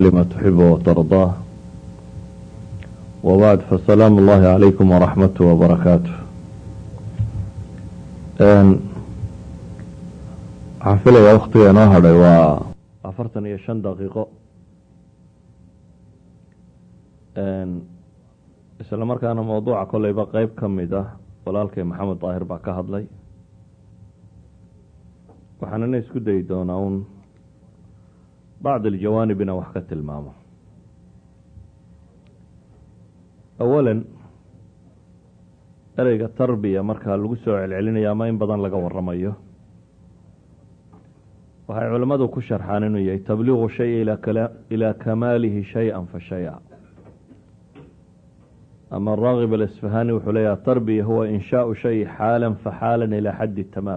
لما تحب وترضاه وبعد فالسلام الله عليكم ورحمته وبركاته waxaan filayaa waktiga inoo hadhay waa afartan iyo shan daqiiqo isla markaana mawduuca koleyba qeyb ka mid ah walaalkay maxamed daahir baa ka hadlay waxaanana isku dayi doonaa un bacd aljawaanib inaan wax ka tilmaamo awalan ereyga tarbiya markaa lagu soo celcelinayo ama in badan laga waramayo waxay culimmadu ku sharxaan inuu yahay tabliiqu shay ilaa kamaalihi shay-an fa shay-a ama araagib alasfahani wuxuu leeyaha tarbiya huwa inshaau shay xaalan fa xaalan ilaa xaddi tamaam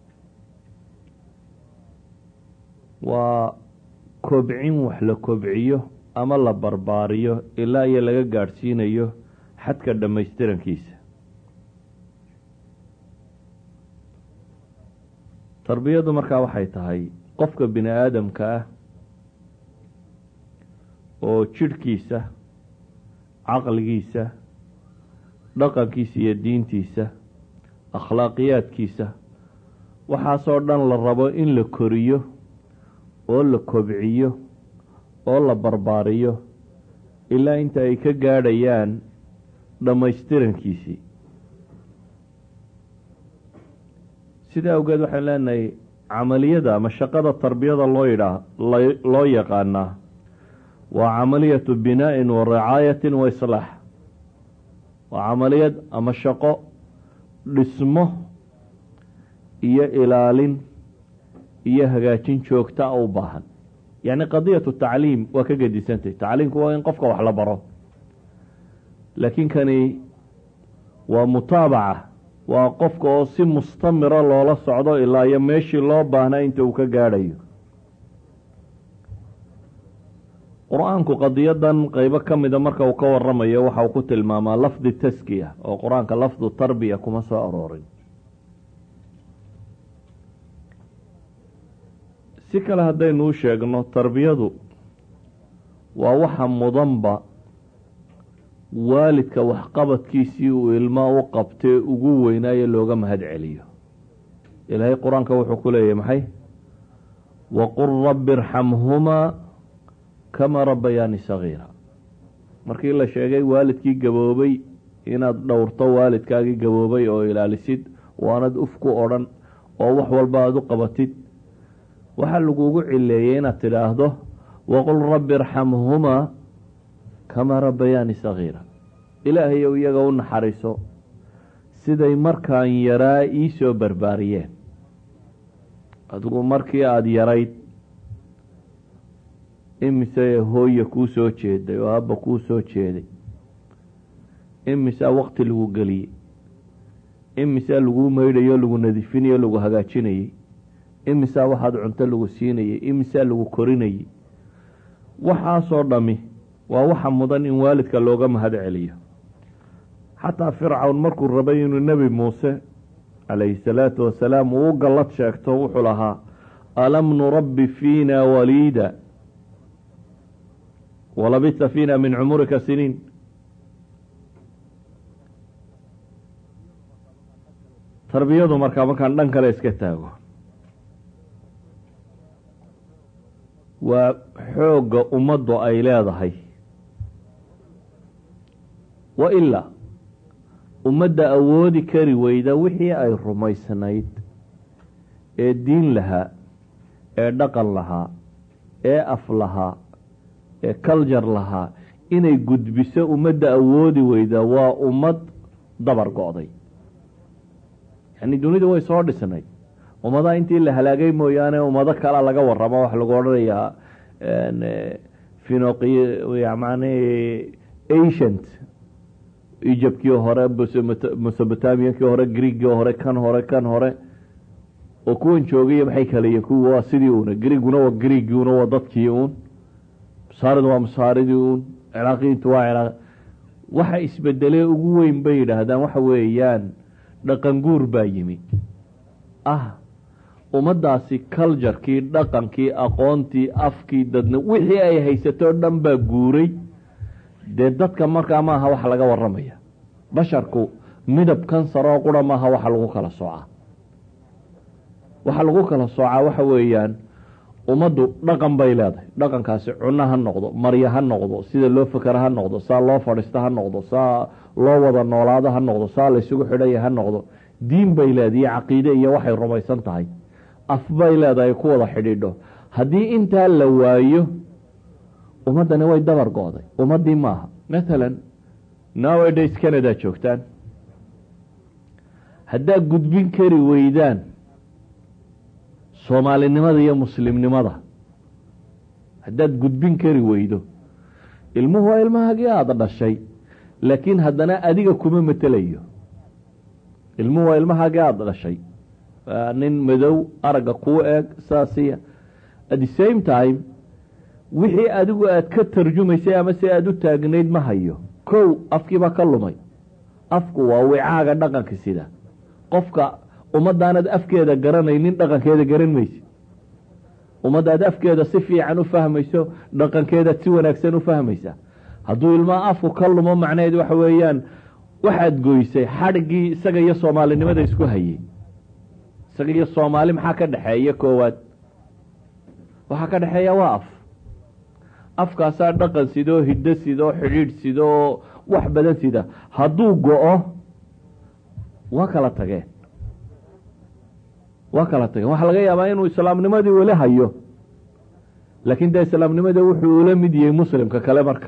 waa kobcin wax la kobciyo ama la barbaariyo ilaa iyo laga gaadhsiinayo xadka dhammaystirankiisa tarbiyadu markaa waxay tahay qofka bini aadamka ah oo jidhkiisa caqligiisa dhaqankiisa iyo diintiisa akhlaaqiyaadkiisa waxaasoo dhan la rabo in la koriyo oo la kobciyo oo la barbaariyo ilaa inta ay ka gaadhayaan dhammaystirankiisii sidaa awgeed waxaan leenahay camaliyada ama shaqada tarbiyada loo yidhaa loo yaqaanaa waa camaliyatu binaa-in wa ricaayatin wa islaax waa camaliyad ama shaqo dhismo iyo ilaalin iyo hagaajin joogta a u baahan yacni qadiyatu tacliim waa ka gedisantay tacliimku waa in qofka wax la baro laakiin kani waa mutaabaca waa qofka oo si mustamira loola socdo ilaa iyo meeshii loo baahnaa inta uu ka gaadhayo qur-aanku qadiyadan qeybo ka mida marka uu ka waramayo waxa uu ku tilmaamaa lafdi taskiya oo qur-aanka lafdu tarbiya kuma soo aroorin si kale haddaynu u sheegno tarbiyadu waa waxa mudanba waalidka waxqabadkiisii uu ilmaa u qabtee ugu weynaayo looga mahad celiyo ilaahay qur-aanka wuxuu ku leeyahy maxay waqul rabbi irxamhumaa kamaa rabbayaani sagiira markii la sheegay waalidkii gaboobay inaad dhowrto waalidkaagii gaboobay oo ilaalisid waanad uf ku odhan oo wax walba aada u qabatid waxaa lagugu cileeyey inaad tidhaahdo waqul rabbi irxamhumaa kamaa rabbayaani sagiira ilaahayow iyaga u naxariiso siday markaan yaraa ii soo barbaariyeen adigu markii aada yarayd imise hooya kuu soo jeeday oo aabba kuu soo jeeday imisaa waqti lagu geliyey imisaa laguu maydhayo lagu nadifinayo lagu hagaajinayey imisaa waxaad cunto lagu siinayey imisaa lagu korinayey waxaasoo dhami waa waxa mudan in waalidka looga mahad celiyo xataa fircawn markuu rabay inuu nebi muuse calayhi salaatu wasalaam uu u gallad sheegto wuxuu lahaa alam nurabbi fiina waliida walabisa fiina min cumurika siniin tarbiyadu markaa markaan dhan kale iska taago waa xoogga ummaddu ay leedahay wa ilaa ummadda awoodi kari weyda wixii ay rumaysnayd ee diin lahaa ee dhaqan lahaa ee af lahaa ee kaljar lahaa inay gudbiso ummadda awoodi weyda waa ummad dabar go-day yacni dunidu way soo dhisnayd ummadaha intii la halaagay mooyaane ummado kalea laga waramo waxa lagu odhanayaa finoqi man ancient egyptkii hore mesobotamiankii hore greegii hore kan hore kan hore oo kuwan joogaya maxay kalayiin kuwa waa sidii uuna greeguna waa greegii una waa dadkii uun masaaridu waa masaaridii uun ciraaqiyiintu waa ciraaq waxa isbedelee ugu weyn bay yidhaahdaan waxa weeyaan dhaqan guur baa yimi ah ummaddaasi culjarkii dhaqankii aqoontii afkii dadna wixii ay haysatoo dhan baa guuray dee dadka markaa maaha waxa laga waramaya basharku midab kansaroo qura maaha waxa lagu kala soocaa waxa lagu kala soocaa waxa weeyaan ummaddu dhaqan bay leedahay dhaqankaasi cuno ha noqdo marya ha noqdo sida loo fakera ha noqdo saa loo fadhiisto ha noqdo saa loo wada noolaado ha noqdo saa laysugu xidhaya ha noqdo diin bay leedahay iyo caqiide iyo waxay rumaysan tahay af bay leedahay ku wada xidhiidho haddii intaa la waayo ummaddani way dabar go-day ummaddii maaha mathalan nowadays canada joogtaan haddaad gudbin kari weydaan soomaalinimada iyo muslimnimada haddaad gudbin kari weydo ilmuhu waa ilmahagii aada dhashay laakiin haddana adiga kuma matelayo ilmuhu waa ilmahagii aada dhashay nin madow aragga kuu eeg saasiya at the same time wixii adigu aad ka tarjumaysay ama si aada u taagnayd ma hayo kow afkiibaa ka lumay afku waa wicaaga dhaqanka sida qofka ummaddaanad afkeeda garanaynin dhaqankeeda garan maysid ummaddaad afkeeda si fiican u fahmayso dhaqankeedaad si wanaagsan u fahmaysa hadduu ilmaha afku ka lumo macnaheed waxa weeyaan waxaad goysay xadhiggii isaga iyo soomaalinimada isku hayey isaga iyo soomaali maxaa ka dhexeeya koowaad waxaa ka dhexeeya waa af afkaasaa dhaqan sidoo hiddo sidoo xidhiidh sidoo wax badan sida hadduu go-o waa kala tageen waa kala tageen waxaa laga yaabaa inuu islaamnimadii weli hayo laakiin dee islaamnimada wuxuu ula mid yahay muslimka kale marka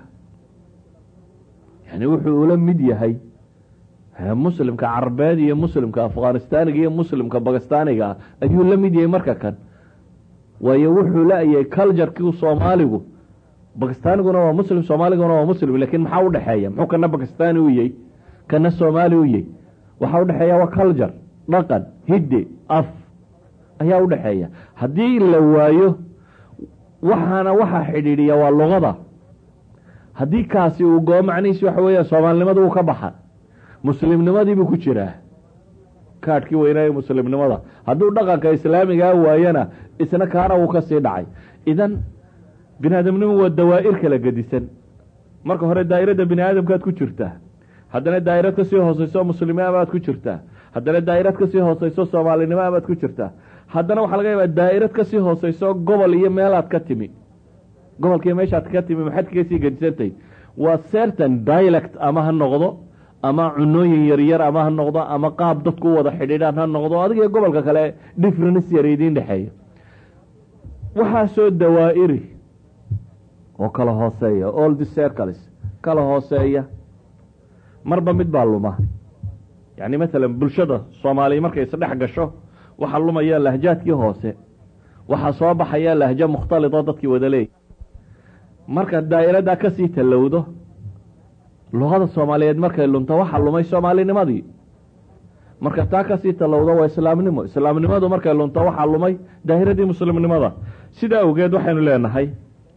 yani wuxuu ula mid yahay muslimka carabeed iyo muslimka afghanistaaniga iyo muslimka bakistaaniga ayuu la mid yahay marka kan waayo wuxuu la-yahay culjarkii soomaaligu bakistaaniguna waa muslim soomaaliguna waa muslim lakin maxaa udhexeeya muxuu kana bakistani u yahy kana soomaali u yahy waxaa udhexeeya waa culjar dhaqan hidde af ayaa udhexeeya haddii la waayo waxaana waxaa xidhiidhiya waa luqada haddii kaasi uu goo macnihiisi waxa weeyaan soomaalinimada uu ka baxa muslimnimadiibuu ku jiraa kaadhkii weynaaye muslimnimada hadduu dhaqanka islaamigaa waayana isna kaana uu kasii dhacay idan bini aadamnimu waa dawaa'ir kala gedisan marka hore daa'iradda bini aadamkaad ku jirtaa haddana daa'irad kasii hooseyso muslimiin baad ku jirtaa haddana daa'irad kasii hooseyso soomaalinimo baad ku jirtaa haddana waxaa laga yaabaa daa'irad kasii hooseyso gobol iyo meelaad ka timi gobolkiiyo meeshaad ka timi maxaad kaga sii gedisantahy waa certain dialect ama ha noqdo ama cunooyin yaryar ama ha noqdo ama qaab dadku u wada xidhiidhaan ha noqdo adiga gobolka kale difference yar idiin dhexeeya waxaasoo dawaa'iri oo kala hooseeya all the circles kala hooseeya marba mid baa luma yani mathalan bulshada soomaaliya markay isdhex gasho waxaa lumaya lahjaadkii hoose waxaa soo baxaya lahjo mukhtalidoo dadkii wada leeyay marka daa'iradaa kasii tallowdo luqada soomaaliyeed markay lunto waxaa lumay soomaalinimadii marka taa kasii tallowdo waa islaamnimo islaamnimadu markay lunto waxaa lumay daahiradii muslimnimada sidaa awgeed waxaynu leenahay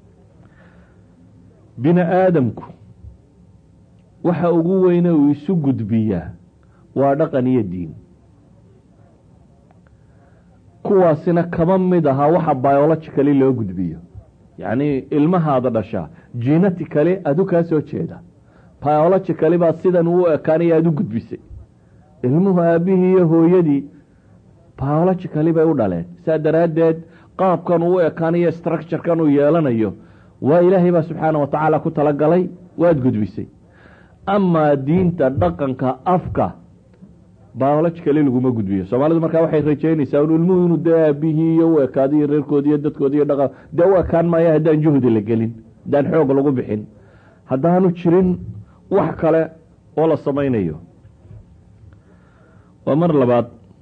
bini aadamku waxa ugu weyne uu isu gudbiyaa waa dhaqan iyo diin kuwaasina kama mid aha waxa biologically loo gudbiyo yacni ilmahaada dhashaa genetically adu kaa soo jeeda biologically baa sidan uu ekaanaya aada u gudbisay ilmuhu aabihii iyo hooyadii biologically bay u dhaleen saa daraaddeed qaabkan uu ekaanayo structurekan uu yeelanayo waa ilaahay baa subxaana wa tacaala ku talagalay waad gudbisay amaa diinta dhaqanka afka biologically laguma gudbiyo soomaalidu markaa waxay rajeynaysaa un ilmuhu inuu dee aabihii iyo u ekaado iyo reerkoodi iyo dadkoodi iyo dhaqan dee u ekaan maayo haddaan juhdi la gelin haddaan xoog lagu bixin haddaanu jirin wax kale oo la samaynayo waa mar labaad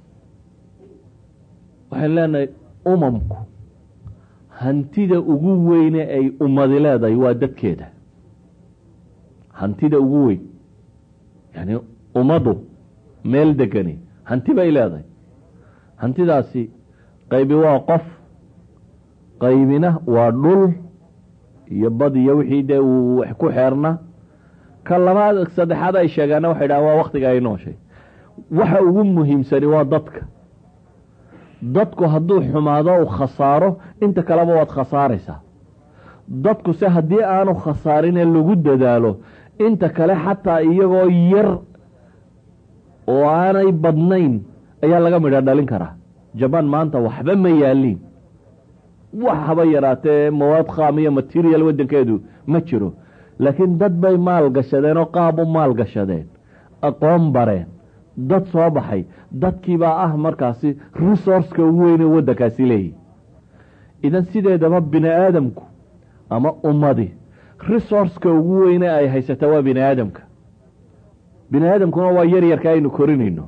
waxaan leenahay umamku hantida ugu weyne ay ummadi leedahay waa dadkeeda hantida ugu weyn yani ummaddu meel degani hanti bay leedahay hantidaasi qaybi waa qof qaybina waa dhul iyo bad iyo wixii dee uu wax ku xeerna ka labaad saddexaad ay sheegaana waxay dhahan waa waktiga ay nooshay waxa ugu muhiimsani waa dadka dadku hadduu xumaado u khasaaro inta kaleba waad khasaaraysaa dadku se haddii aanu khasaarinee lagu dadaalo inta kale xataa iyagoo yar oo aanay badnayn ayaa laga midha dhalin karaa jabaan maanta waxba ma yaaliin wax haba yaraatee mawaad khaam iyo material waddankeedu ma jiro laakiin dad bay maal gashadeen oo qaab u maal gashadeen aqoon bareen dad soo baxay dadkiibaa ah markaasi resourceka ugu weyne waddankaasi leeyihi idan sideedaba bini aadamku ama ummadi resourceka ugu weyne ay haysataa waa bini aadamka bini aadamkuna waa yaryarka aynu korinayno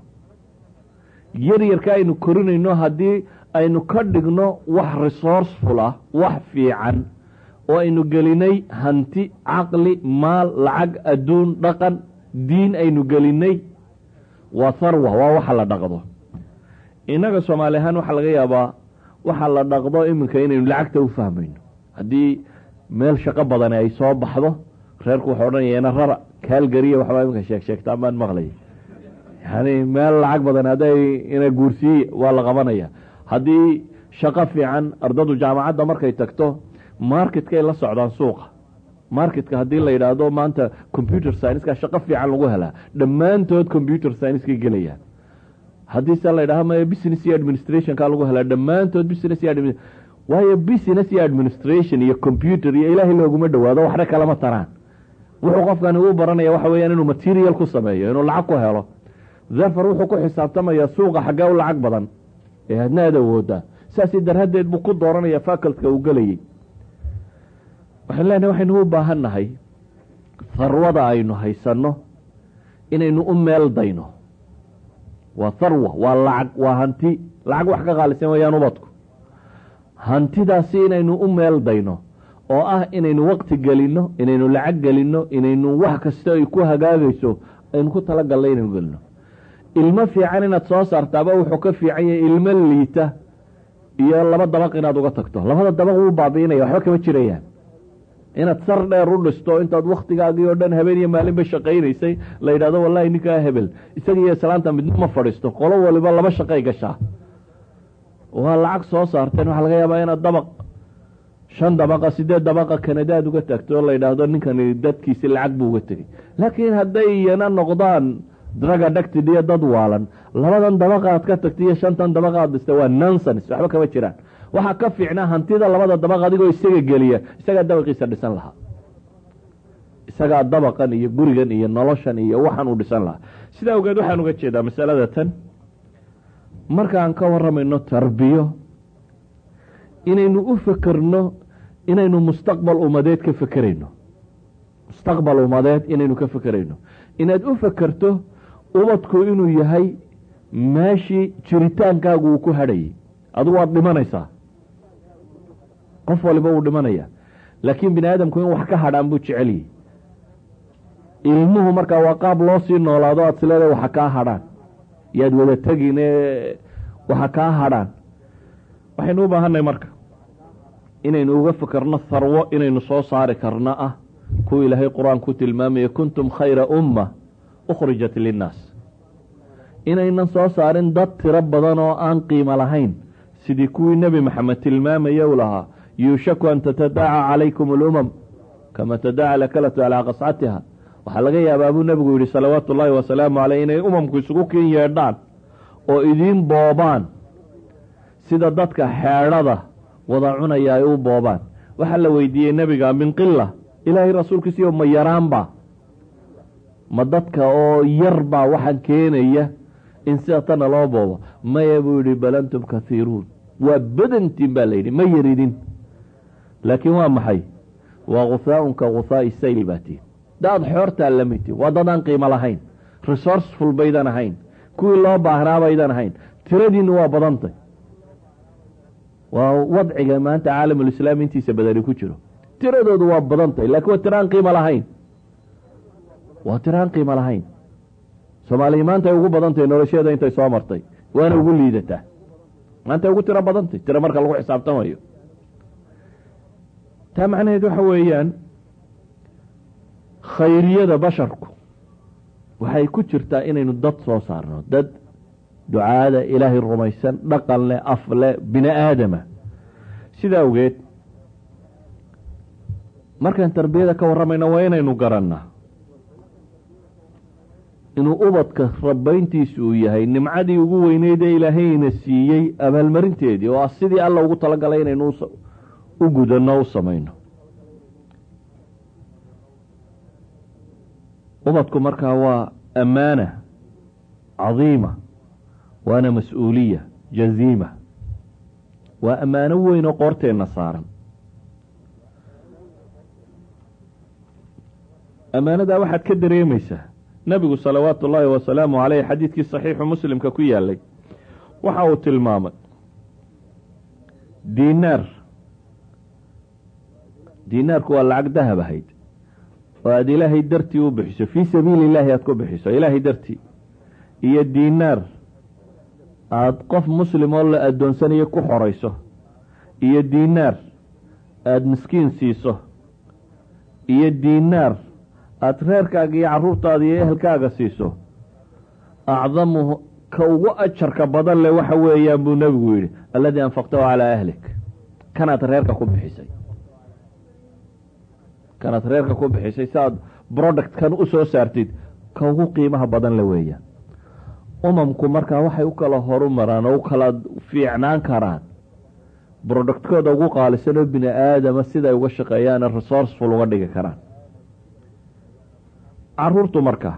yaryarka aynu korinayno haddii aynu ka dhigno wax resourceful ah wax fiican oo aynu gelinay hanti caqli maal lacag adduun dhaqan diin aynu gelinay waa tharwa waa waxa la dhaqdo innaga soomaali ahaan waxaa laga yaabaa waxa la dhaqdo iminka inaynu lacagta u fahmayno haddii meel shaqo badani ay soo baxdo reerku waxau odhanayana rara kaalgariya waxbaa iminka sheeg sheegtaan baan maqlaya yani meel lacag badan hadday ina guursiiye waa la qabanaya haddii shaqo fiican ardadu jaamacadda markay tagto marketkay la socdaan suuqa marketka haddii la yidhaahdo maanta computer sciencekaa shaqo fiican lagu helaa dhammaantood computer scienckay gelayaan haddii se la yidhahdo maya business iyo administrationkaa lagu helaa dhammaantood business iyo admi waayo business iyo administration iyo computer iyo ilaahay looguma dhowaado waxna kalama taraan wuxuu qofkani u baranaya waxa weeyaan inuu material ku sameeyo inuu lacag ku helo therfor wuxuu ku xisaabtamayaa suuqa xaggee u lacag badan ee adna aad awoodaa saasi daraaddeed buu ku dooranaya facultka uu gelayay waxaan leenahay waxaynu u baahan nahay tharwada aynu haysanno inaynu u meel dayno waa tharwa waa lacag waa hanti lacag wax ka qaalisan wayaan ubadku hantidaasi inaynu u meel dayno oo ah inaynu waqti gelinno inaynu lacag gelinno inaynu wax kasta ay ku hagaagayso aynu ku talagalna inaynu gelino ilmo fiican inaad soo saartaaba wuxuu ka fiican yahay ilmo liita iyo laba dabaq inaad uga tagto labada dabaq wuu baabiinaya waxba kama jirayaan inaad sar dheer u dhisto intaad waktigaagii oo dhan habeen iyo maalinba shaqaynaysay la yidhahdo wallahi ninkaa hebel isaga iyo islaanta midna ma fadhiisto qolo waliba laba shaqay gashaa waa lacag soo saarteen waxaa laga yaabaa inaad dabaq shan dabaqa sideed dabaqa kanadaad uga tagto la yidhaahdo ninkani dadkiisi lacag buu uga tegey laakiin hadday iyana noqdaan draga dhagtid iyo dad waalan labadan dabaqa aad ka tagtay iyo shantan dabaqa aad dhistay waa nonsens waxba kama jiraan waxaa ka fiicnaa hantida labada dabaq adigoo isaga geliya isagaa dabaqiisa dhisan lahaa isagaa dabaqan iyo gurigan iyo noloshan iyo waxaan uu dhisan lahaa sidaa ogeed waxaan uga jeedaa masalada tan markaan ka waramayno tarbiyo inaynu u fekerno inaynu mustaqbal umadeed ka fekerayno mustaqbal umadeed inaynu ka fekerayno inaad u fekerto ubadku inuu yahay meeshii jiritaankaagu uu ku hadhayay adigu waad dhimanaysaa qof waliba wuu dhimanaya laakiin bini aadamku in wax ka hadhaan buu jeceliyey ilmuhu markaa waa qaab loo sii noolaado aad sileedahay waxa kaa hadhaan yaad wada tegin waxa kaa hadhaan waxaynu u baahanay marka inaynu uga fekerno tharwo inaynu soo saari karno ah kuwa ilaahay qur-aan ku tilmaamaya kuntum khayra umma ukhrijat linnaas inaynan soo saarin dad tiro badan oo aan qiimo lahayn sidii kuwii nebi maxamed tilmaamaya u lahaa yuushaku an tatadaaca calaykum alumam kama tadaaca lakalatu calaa qascatiha waxaa laga yaabaa buu nebigu yidhi salawaatu ullaahi wasalaamu caleyh inay umamku isugu kin yeedhaan oo idiin boobaan sida dadka xeedhada wada cunaya ay u boobaan waxaa la weydiiyey nebiga min qila ilaahay rasuulkiisiyo ma yaraanba ma dadka oo yar baa waxaan keenaya in sida tana loo boobo maya buu yidhi bal antum kathiiruun waa badantiin baa layidhi ma yaridin laakiin waa maxay waa khusaaun ka khusaa'i sayl baa tiin daad xoortaa lamidti waa dad aan qiimo lahayn resourceful baydan ahayn kuwii loo baahnaa baydan ahayn tiradiinu waa badantay waa wadciga maanta caalamulislaam intiisa badani ku jiro tiradoodu waa badantay laakiin waa tiro aan qiimo lahayn waa tiro aan qiimo lahayn soomaaliya maanta ay ugu badantahy nolosheeda intay soo martay waana ugu liidataa maanta ay ugu tiro badantay tiro marka lagu xisaabtamayo taa macnaheed waxa weeyaan khayriyada basharku waxay ku jirtaa inaynu dad soo saarno dad ducaada ilaahay rumaysan dhaqan leh af leh bini aadama sida awgeed markaan tarbiyada ka warramayna waa inaynu garannaa inuu ubadka rabayntiisu uu yahay nimcadii ugu weyneyd ee ilaahayna siiyey abaalmarinteedii oo ah sidii alla ugu talagalay inaynu u gudanno u samayno ubadku markaa waa ammaana cadiima waana mas-uuliya jaziima waa ammaano weyn oo qoorteenna saaran ammaanadaa waxaad ka dareemaysaa nebigu salawaatu ullaahi wasalaamu caleyh xadiidkii saxiixu muslimka ku yaalay waxa uu tilmaamay diinaar diinaarku waa lacag dahab ahayd oo aada ilaahay dartii u bixiso fii sabiili illaahi aada ku bixiso ilaahay dartii iyo diinaar aada qof muslim oo la addoonsanayo ku xorayso iyo diinaar aada miskiin siiso iyo diinaar aada reerkaaga iyo carruurtaada iyo ehelkaaga siiso acdamuhu ka ugu ajarka badan leh waxa weeyaan buu nebigu yidhi alladii anfaqtahu calaa ahlik kanaad reerka ku bixisay kanaad reerka ku bixisay si aad productkan u soo saartid ka ugu qiimaha badan le weeyaan umamku markaa waxay u kala horu maraan oo u kala fiicnaan karaan productkooda ugu qaalisan oo bini aadama siday uga shaqeeyaana resourceful uga dhigi karaan caruurtu marka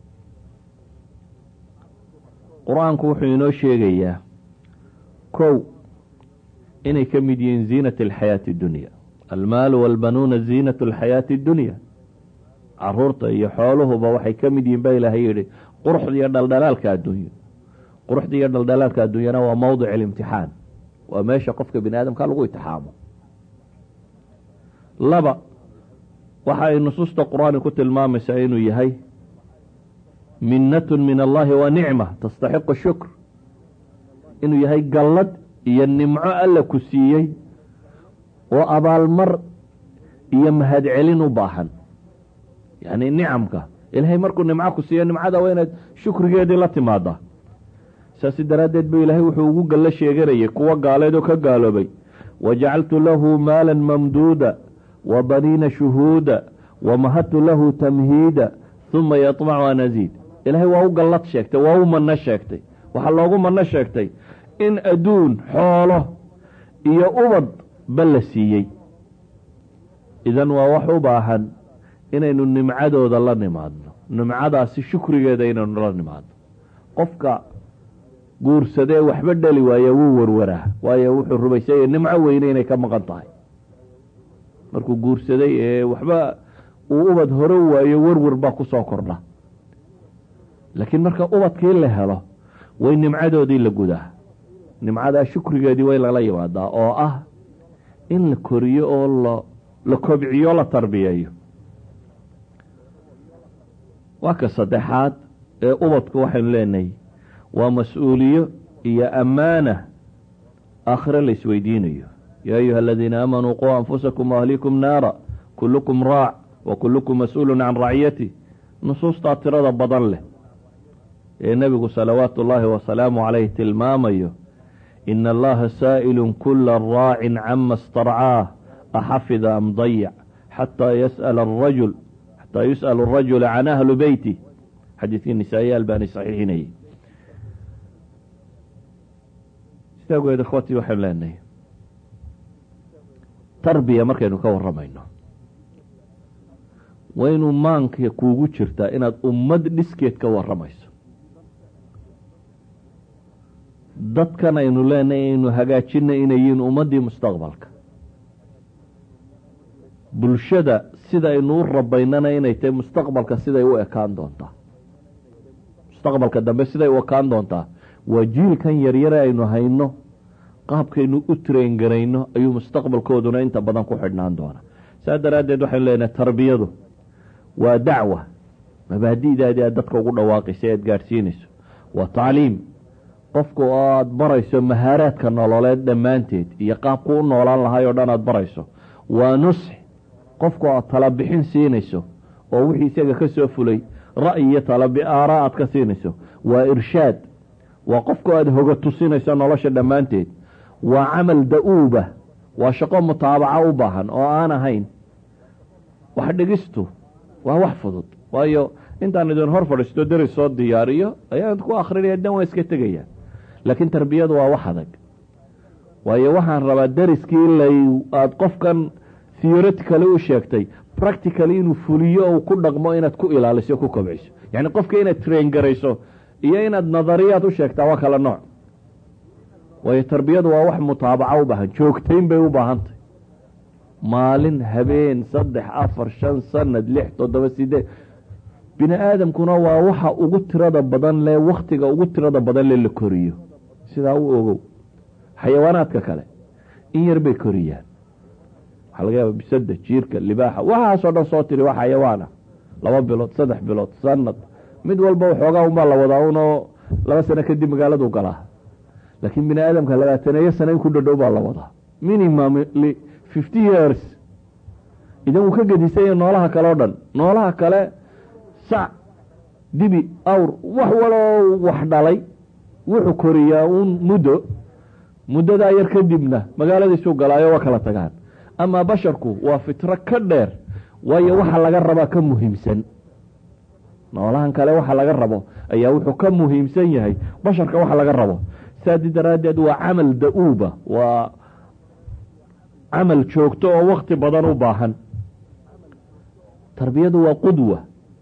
qur-aanku wuxuu inoo sheegayaa kow inay ka mid yihiin ziinat alxayaati addunya almaalu walbanuuna ziinat alxayaati addunya caruurta iyo xooluhuba waxay ka mid yihiin ba ilaahay yidhi quruxda iyo dhaldhalaalka adduunyo quruxda iyo dhaldhalaalka adduunyana waa mawdic alimtixaan waa meesha qofka bini aadamka lagu itixaamo laba waxa ay nusuusta qur-aani ku tilmaamaysaa inuu yahay minnatun min allahi wa nicma tastaxiqu shukr inuu yahay gallad iyo nimco alla ku siiyey oo abaalmar iyo mahadcelin u baahan yacni nicamka ilaahay markuu nimco ku siiyo nimcada waa inaad shukrigeedii la timaadaa saasi daraaddeed bu ilaahay wuxuu ugu gallo sheeganayay kuwa gaaleed oo ka gaaloobay wajacaltu lahu maala mamduuda wa baniina shuhuuda wamahadtu lahu tamhiida huma yaطmacu an aziid ilaahay waa u gallad sheegtay waa u manno sheegtay waxaa loogu manno sheegtay in adduun xoolo iyo ubad ba la siiyey idan waa wax u baahan inaynu nimcadooda la nimaadno nimcadaasi shukrigeeda inaynu la nimaadno qofka guursadee waxba dhali waaya wuu warwaraa waayo wuxuu rumaysanya nimco weyne inay ka maqan tahay markuu guursaday ee waxba uu ubad hore waayo werwer baa kusoo kordha laakiin marka ubadkii la helo way nimcadoodii la gudaa nimcadaa shukrigeedii way lala yimaadaa oo ah in la koriyo oo la la kobciyo la tarbiyeeyo waa ka saddexaad ee ubadku waxaynu leenahay waa mas-uuliyo iyo ammaana aakhire la isweydiinayo yaa ayuha aladiina aamanuu quu anfusakum waahlikum naara kullukum raac wa kullukum mas-uulun can raciyati nusuustaa tirada badan leh ee nebigu salawaatu ullaahi wasalaamu caleyh tilmaamayo ina allaha saa'ilun kula raacin cama starcaah axafida am dayac xataa yas'ala arajul xataa yus'al arajula can ahli beyti xadiidkii nisaa-i albaani saxiixinayay sidaa ogeed ikhwatii waxaynu leenahay tarbiya markaynu ka warramayno waa inuu maanka kuugu jirtaa inaad ummad dhiskeed ka warramayso dadkan aynu leenahay aynu hagaajina inay yihiin ummaddii mustaqbalka bulshada sida aynu u rabaynana inay tahay mustaqbalka siday u ekaan doontaa mustaqbalka dambe siday u ekaan doontaa waa jiilkan yaryare aynu hayno qaabkaynu u train garayno ayuu mustaqbalkooduna inta badan ku xidhnaan doona saa daraaddeed waxaynu leenahay tarbiyadu waa dacwa mabaadi'daadii aad dadka ugu dhawaaqaysa aad gaadhsiinayso waa tacliim qofku oo aada barayso mahaaraadka nololeed dhammaanteed iyo qaabku u noolaan lahay oo dhan aada barayso waa nusx qofku aad talabixin siinayso oo wixii isaga ka soo fulay ra'yi iyo talabi aara aad ka siinayso waa irshaad waa qofku aada hoga tusinayso nolosha dhammaanteed waa camal da-uuba waa shaqo mutaabaca u baahan oo aan ahayn wax dhigistu waa wax fudud waayo intaan idin hor fadhiisto deris soo diyaariyo ayaan ku akrinaya dan waa iska tegaya laakiin tarbiyadu waa wax adag waayo waxaan rabaa deriskii lay aada qofkan theoretically u sheegtay practically inuu fuliyo ou ku dhaqmo inaad ku ilaaliso ku kobciso yacni qofka inaad train garayso iyo inaad nadariyaad u sheegtaa waa kala nooc waayo tarbiyadu waa wax mutaabaca u baahan joogtayn bay u baahantahy maalin habeen saddex afar shan sanad lix toddoba sideed bini aadamkuna waa waxa ugu tirada badan le waktiga ugu tirada badan le la koriyo sidaa u ogow xayawaanaadka kale in yar bay koriyaan waxaa laga yaaba bisada jiirka libaaxa waxaasoo dhan soo tiri waa xayawaana laba bilood saddex bilood sanad mid walba waxoogaa unbaa la wadaa unoo laba sano kadib magaaladu galaa laakiin bini aadamka labaataneeyo sano in ku dhadhow baa la wadaa minimum fifty years idan wuu ka gedisanya noolaha kale o dhan noolaha kale sac dibi awr wax waloo wax dhalay wuxuu koriyaa uun muddo muddadaa yar kadibna magaaladiisuu galaayo waa kala tagaan amaa basharku waa fitro ka dheer waayo waxa laga rabaa ka muhiimsan noolahan kale waxa laga rabo ayaa wuxuu ka muhiimsan yahay basharka waxa laga rabo saadi daraaddeed waa camal da-uuba waa camal joogto oo wakti badan u baahan tarbiyadu waa qudwa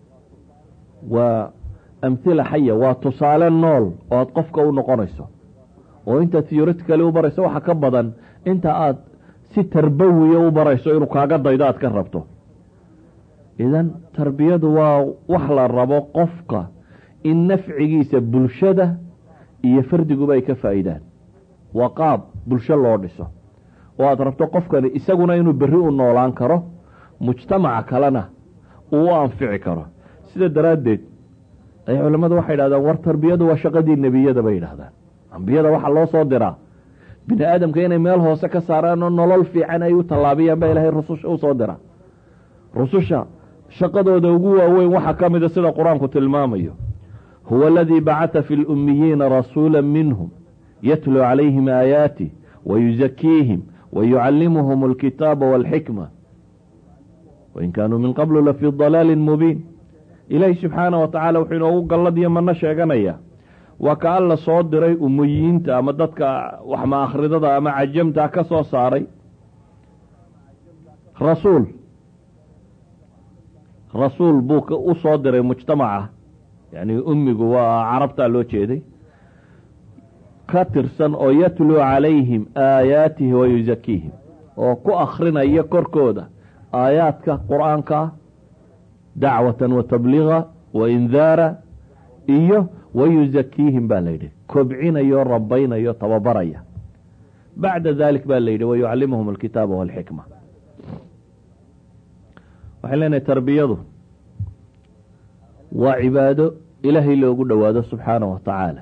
waa amhila xaya waa tusaale nool oo aad qofka u noqonayso oo intaad theoretically u barayso waxa ka badan inta aad si tarbawiya u barayso inuu kaaga daydo aad ka rabto idan tarbiyadu waa wax la rabo qofka in nafcigiisa bulshada iyo fardiguba ay ka faa'iidaan waa qaab bulsho loo dhiso oo aad rabto qofkani isaguna inuu berri u noolaan karo mujtamaca kalena uu u anfici karo sida daraaddeed ay culammadu waxay yidhahdaan war tarbiyadu waa shaqadii nebiyada bay yidhahdaan ambiyada waxaa loo soo diraa bini aadamka inay meel hoose ka saaraan oo nolol fiican ay u tallaabiyaan ba ilaahay rususha u soo dira rususha shaqadooda ugu waaweyn waxaa ka mida sida qur-aanku tilmaamayo huwa aladii bacata fi lummiyiina rasuula minhum yatluu calayhim aayaatih wayuzakiihim wayucallimuhum alkitaaba walxikma wain kaanuu min qablu lafii dalaalin mubiin ilaahi subxaana wa tacaala wuxuu inoogu gallad iyo mano sheeganaya waa ka alla soo diray umuyiinta ama dadka waxma akhridada ama cajamta ka soo saaray rasuul rasuul buu u soo diray mujtamaca yani ummigu waa carabtaa loo jeeday ka tirsan oo yatluu calayhim aayaatihi wa yuzakiihim oo ku akrinaya korkooda aayaadka qur-aanka dacwatan wa tabliiga wa indaara iyo wayuzakiihim baa la yidhi kobcinayo rabaynayo tababaraya bacda dalik baa la yidhi wayucallimuhum alkitaaba walxikma waxay leenahay tarbiyadu waa cibaado ilaahay loogu dhowaado subxaana wa tacaala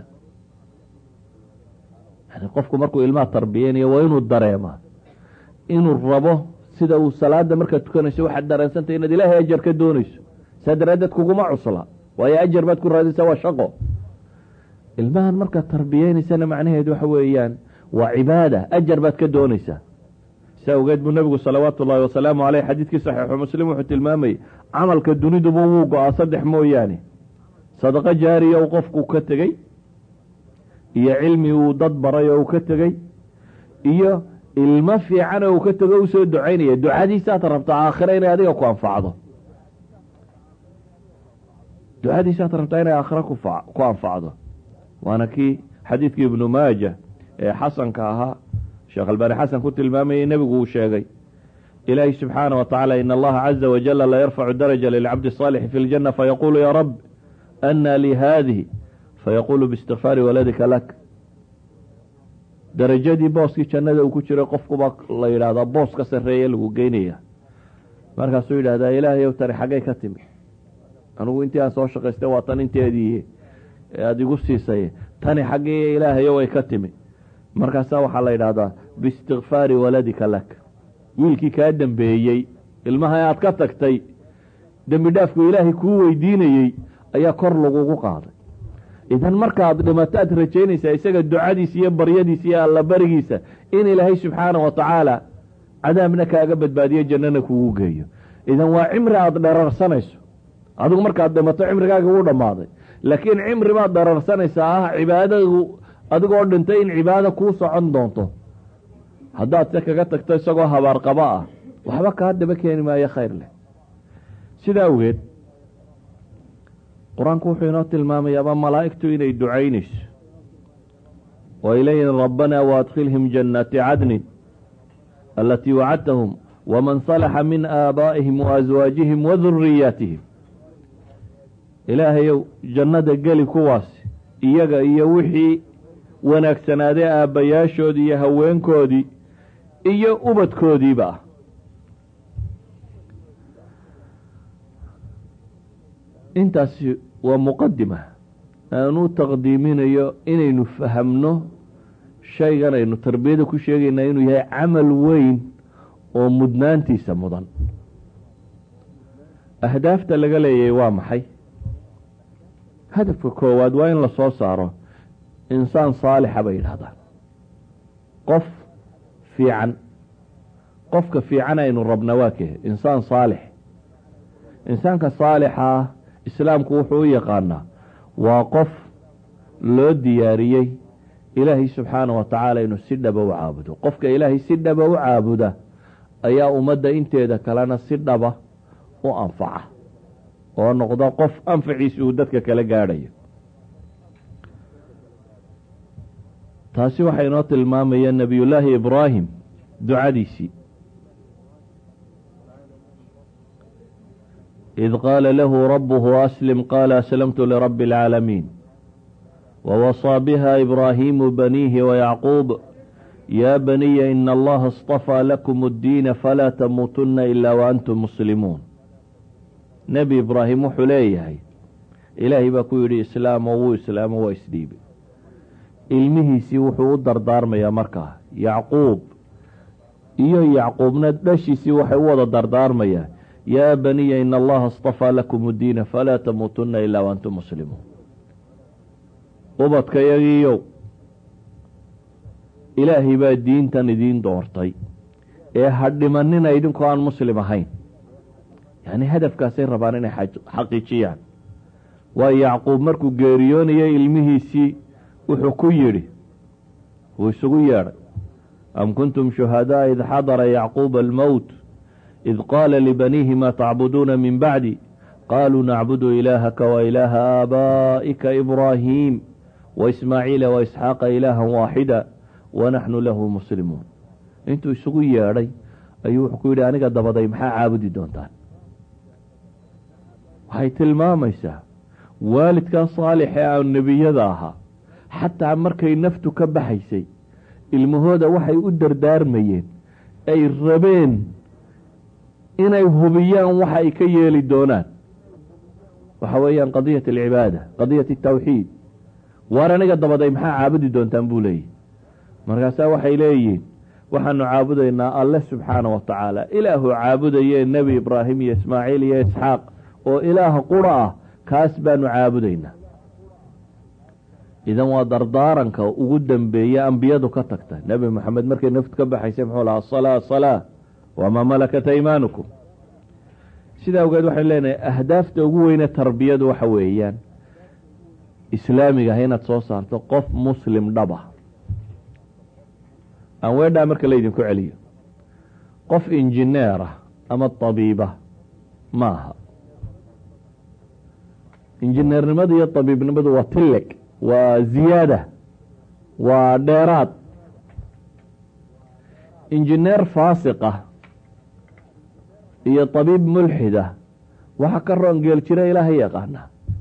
yani qofku markuu ilmaha tarbiyeynayo waa inuu dareemaa inuu rabo sida uu salaada markaad tukanayso waxaad dareensantay inaad ilaahay ajar ka doonayso saa daraaddeed kuguma cusla waayo ajar baad ku raadaysaa waa shaqo ilmahan markaad tarbiyeynaysana macnaheedu waxa weeyaan waa cibaada ajar baad ka doonaysaa si awgeed buu nebigu salawaatu ullahi wasalaamu caleyh xadiidkii saxiixu muslim wuxuu tilmaamayey camalka duniduba wuu go-aa saddex mooyaane sadaqo jaariya uu qofku ka tegey iyo cilmi uu dad baray oo uu ka tegey iyo ilmo fiican oo uu ka tego usoo ducaynaya ducadiisaad rabtaa aakhira inay adiga ku anfacdo ducadiisaad rabtaa inay aakhira ku anfacdo waana kii xadiidkii ibnu maaja ee xasanka ahaa sheekh albaani xasan ku tilmaamayay nebigu uu sheegay ilaahi subxaana wa tacaala in allaha caza wajala la yarfacu daraja lilcabdi الصaalixi fi اljana fayaqulu ya rab ana lii hadihi fayaqulu biistikfaari waladika lak darajadii booskii jannada uu ku jiray qofkuba la yidhaahdaa boos ka sarreeye lagu geynaya markaasuu yidhahdaa ilaahay ow tani xaggay ka timi anigu intii aan soo shaqaystay waa tan inteedii aada igu siisay tani xaggii ilaahayow ay ka timi markaasaa waxaa la yidhaahdaa biistikfaari waladika lak wiilkii kaa dembeeyey ilmaha aad ka tagtay dembi dhaafku ilaahay kuu weydiinayey ayaa kor lagugu qaaday idan markaad dhimato aad rajaynaysaa isaga ducadiisa iyo baryadiisa iyo allabarigiisa in ilaahay subxaana wa tacaala cadaabna kaaga badbaadiyo jannana kugu geeyo idan waa cimri aada dherarsanayso adigu markaad dhimato cimrigaaga wuu dhammaaday laakiin cimri baad dherarsanaysaa ah cibaadadu adigoo dhintay in cibaado kuu socon doonto haddaad se kaga tagto isagoo habaarqabo ah waxba kaa daba keeni maayo khayr leh sidaa awgeed qur-aanku wuxuu inoo tilmaamayaaba malaa'igtu inay ducaynayso oo ay leeyihin rabbanaa waadkhilhim jannaati cadnin alatii wacadtahum waman salaxa min aabaa'ihim waaswaajihim waduriyaatihim ilaahayow jannada geli kuwaasi iyaga iyo wixii wanaagsanaadee aabbayaashoodii iyo haweenkoodii iyo ubadkoodiiba ah intaasi waa muqadima aanu taqdiiminayo inaynu fahamno shaygan aynu tarbiyada ku sheegaynaa inuu yahay camal weyn oo mudnaantiisa mudan ahdaafta laga leeyahay waa maxay hadafka koowaad waa in la soo saaro insaan saalixa bay yidhahdaan qof fiican qofka fiican aynu rabna waa kee insaan saalix insaanka saalixa islaamku wuxuu u yaqaanaa waa qof loo diyaariyey ilaahay subxaana wa tacaala inuu si dhaba u caabudo qofka ilaahay si dhaba u caabuda ayaa ummadda inteeda kalena si dhaba u anfaca oo noqda qof anfaciisa uu dadka kala gaadhayo taasi waxaa inoo tilmaamaya nebiyullaahi ibraahim ducadiisii id qaala lahu rabuhu aslim qaala aslamtu lirabbi اlcaalamiin wawasىa biha ibraahimu baniihi wayacquub ya baniya ina allaha اصطafىa lakum اddiina falaa tamuutuna ila waantum muslimuun nebi ibraahim wuxuu leeyahay ilaahay baa ku yidhi islaamo wuu islaamo waa isdhiibay ilmihiisii wuxuu u dardaarmayaa markaa yacquub iyo yacquubna dhashiisii waxay u wada dardaarmayaa yaa baniya ina allaha اصطafىa lakum اddiina falaa tamuutuna ilaa waantum muslimuun ubadkayagiiyow ilaahay baa diintan idiin doortay ee ha dhimanina idinkoo aan muslim ahayn yacni hadafkaasay rabaan inay xaqiijiyaan waayo yacquub markuu geeriyoonayay ilmihiisii wuxuu ku yidhi wuu isugu yeedhay am kuntum shuhadaa id xadara yacquuba almowt id qaala libaniihi ma tacbuduuna min bacdi qaaluu nacbudu ilaahaka wa ilaaha aabaa'ika ibraahiim waismaaciila waisxaaqa ilaahan waaxida wanaxnu lahu muslimuun intuu isugu yeedhay ayuu wuxuu ku yidhi aniga dabaday maxaa caabudi doontaan waxay tilmaamaysaa waalidkaa saalix ee aan nebiyada ahaa xataa markay naftu ka baxaysay ilmahooda waxay u dardaarmayeen ay rabeen inay hubiyaan waxa ay ka yeeli doonaan waxa weeyaan qadiyat alcibaada qadiyat altawxiid waar aniga dabaday maxaa caabudi doontaan buu leeyahy markaasaa waxay leeyihiin waxaanu caabudaynaa alle subxaana wa tacaala ilaahu caabudayee nebi ibraahim iyo ismaaciil iyo isxaaq oo ilaaha qura ah kaas baanu caabudaynaa idan waa dardaaranka ugu dambeeye ambiyadu ka tagta nebi moxamed markay naftu ka baxaysay muxuu lahaa asalaa salaa wamaa malakat aymaanukum sidaa awgeed waxaynu leenahay ahdaafta ugu weyne tarbiyadu waxa weeyaan islaamiga ah inaad soo saarto qof muslim dhaba aan weedhaa marka laydinku celiyo qof injineer ah ama tabiiba ma aha injineernimadu iyo tabiibnimadu waa tilleg waa ziyaada waa dheeraad injineer faasiq ah iyo tabiib mulxid ah waxa ka roon geel jira ilaaha yaqaana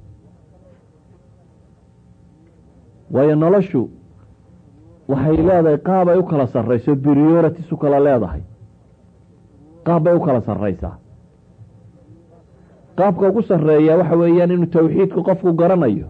waayo noloshu waxay leedahay qaab ay u kala sarrayso priorities u kala leedahay qaab bay u kala sarraysaa qaabka ugu sarreeya waxa weeyaan inuu tawxiidku qofku garanayo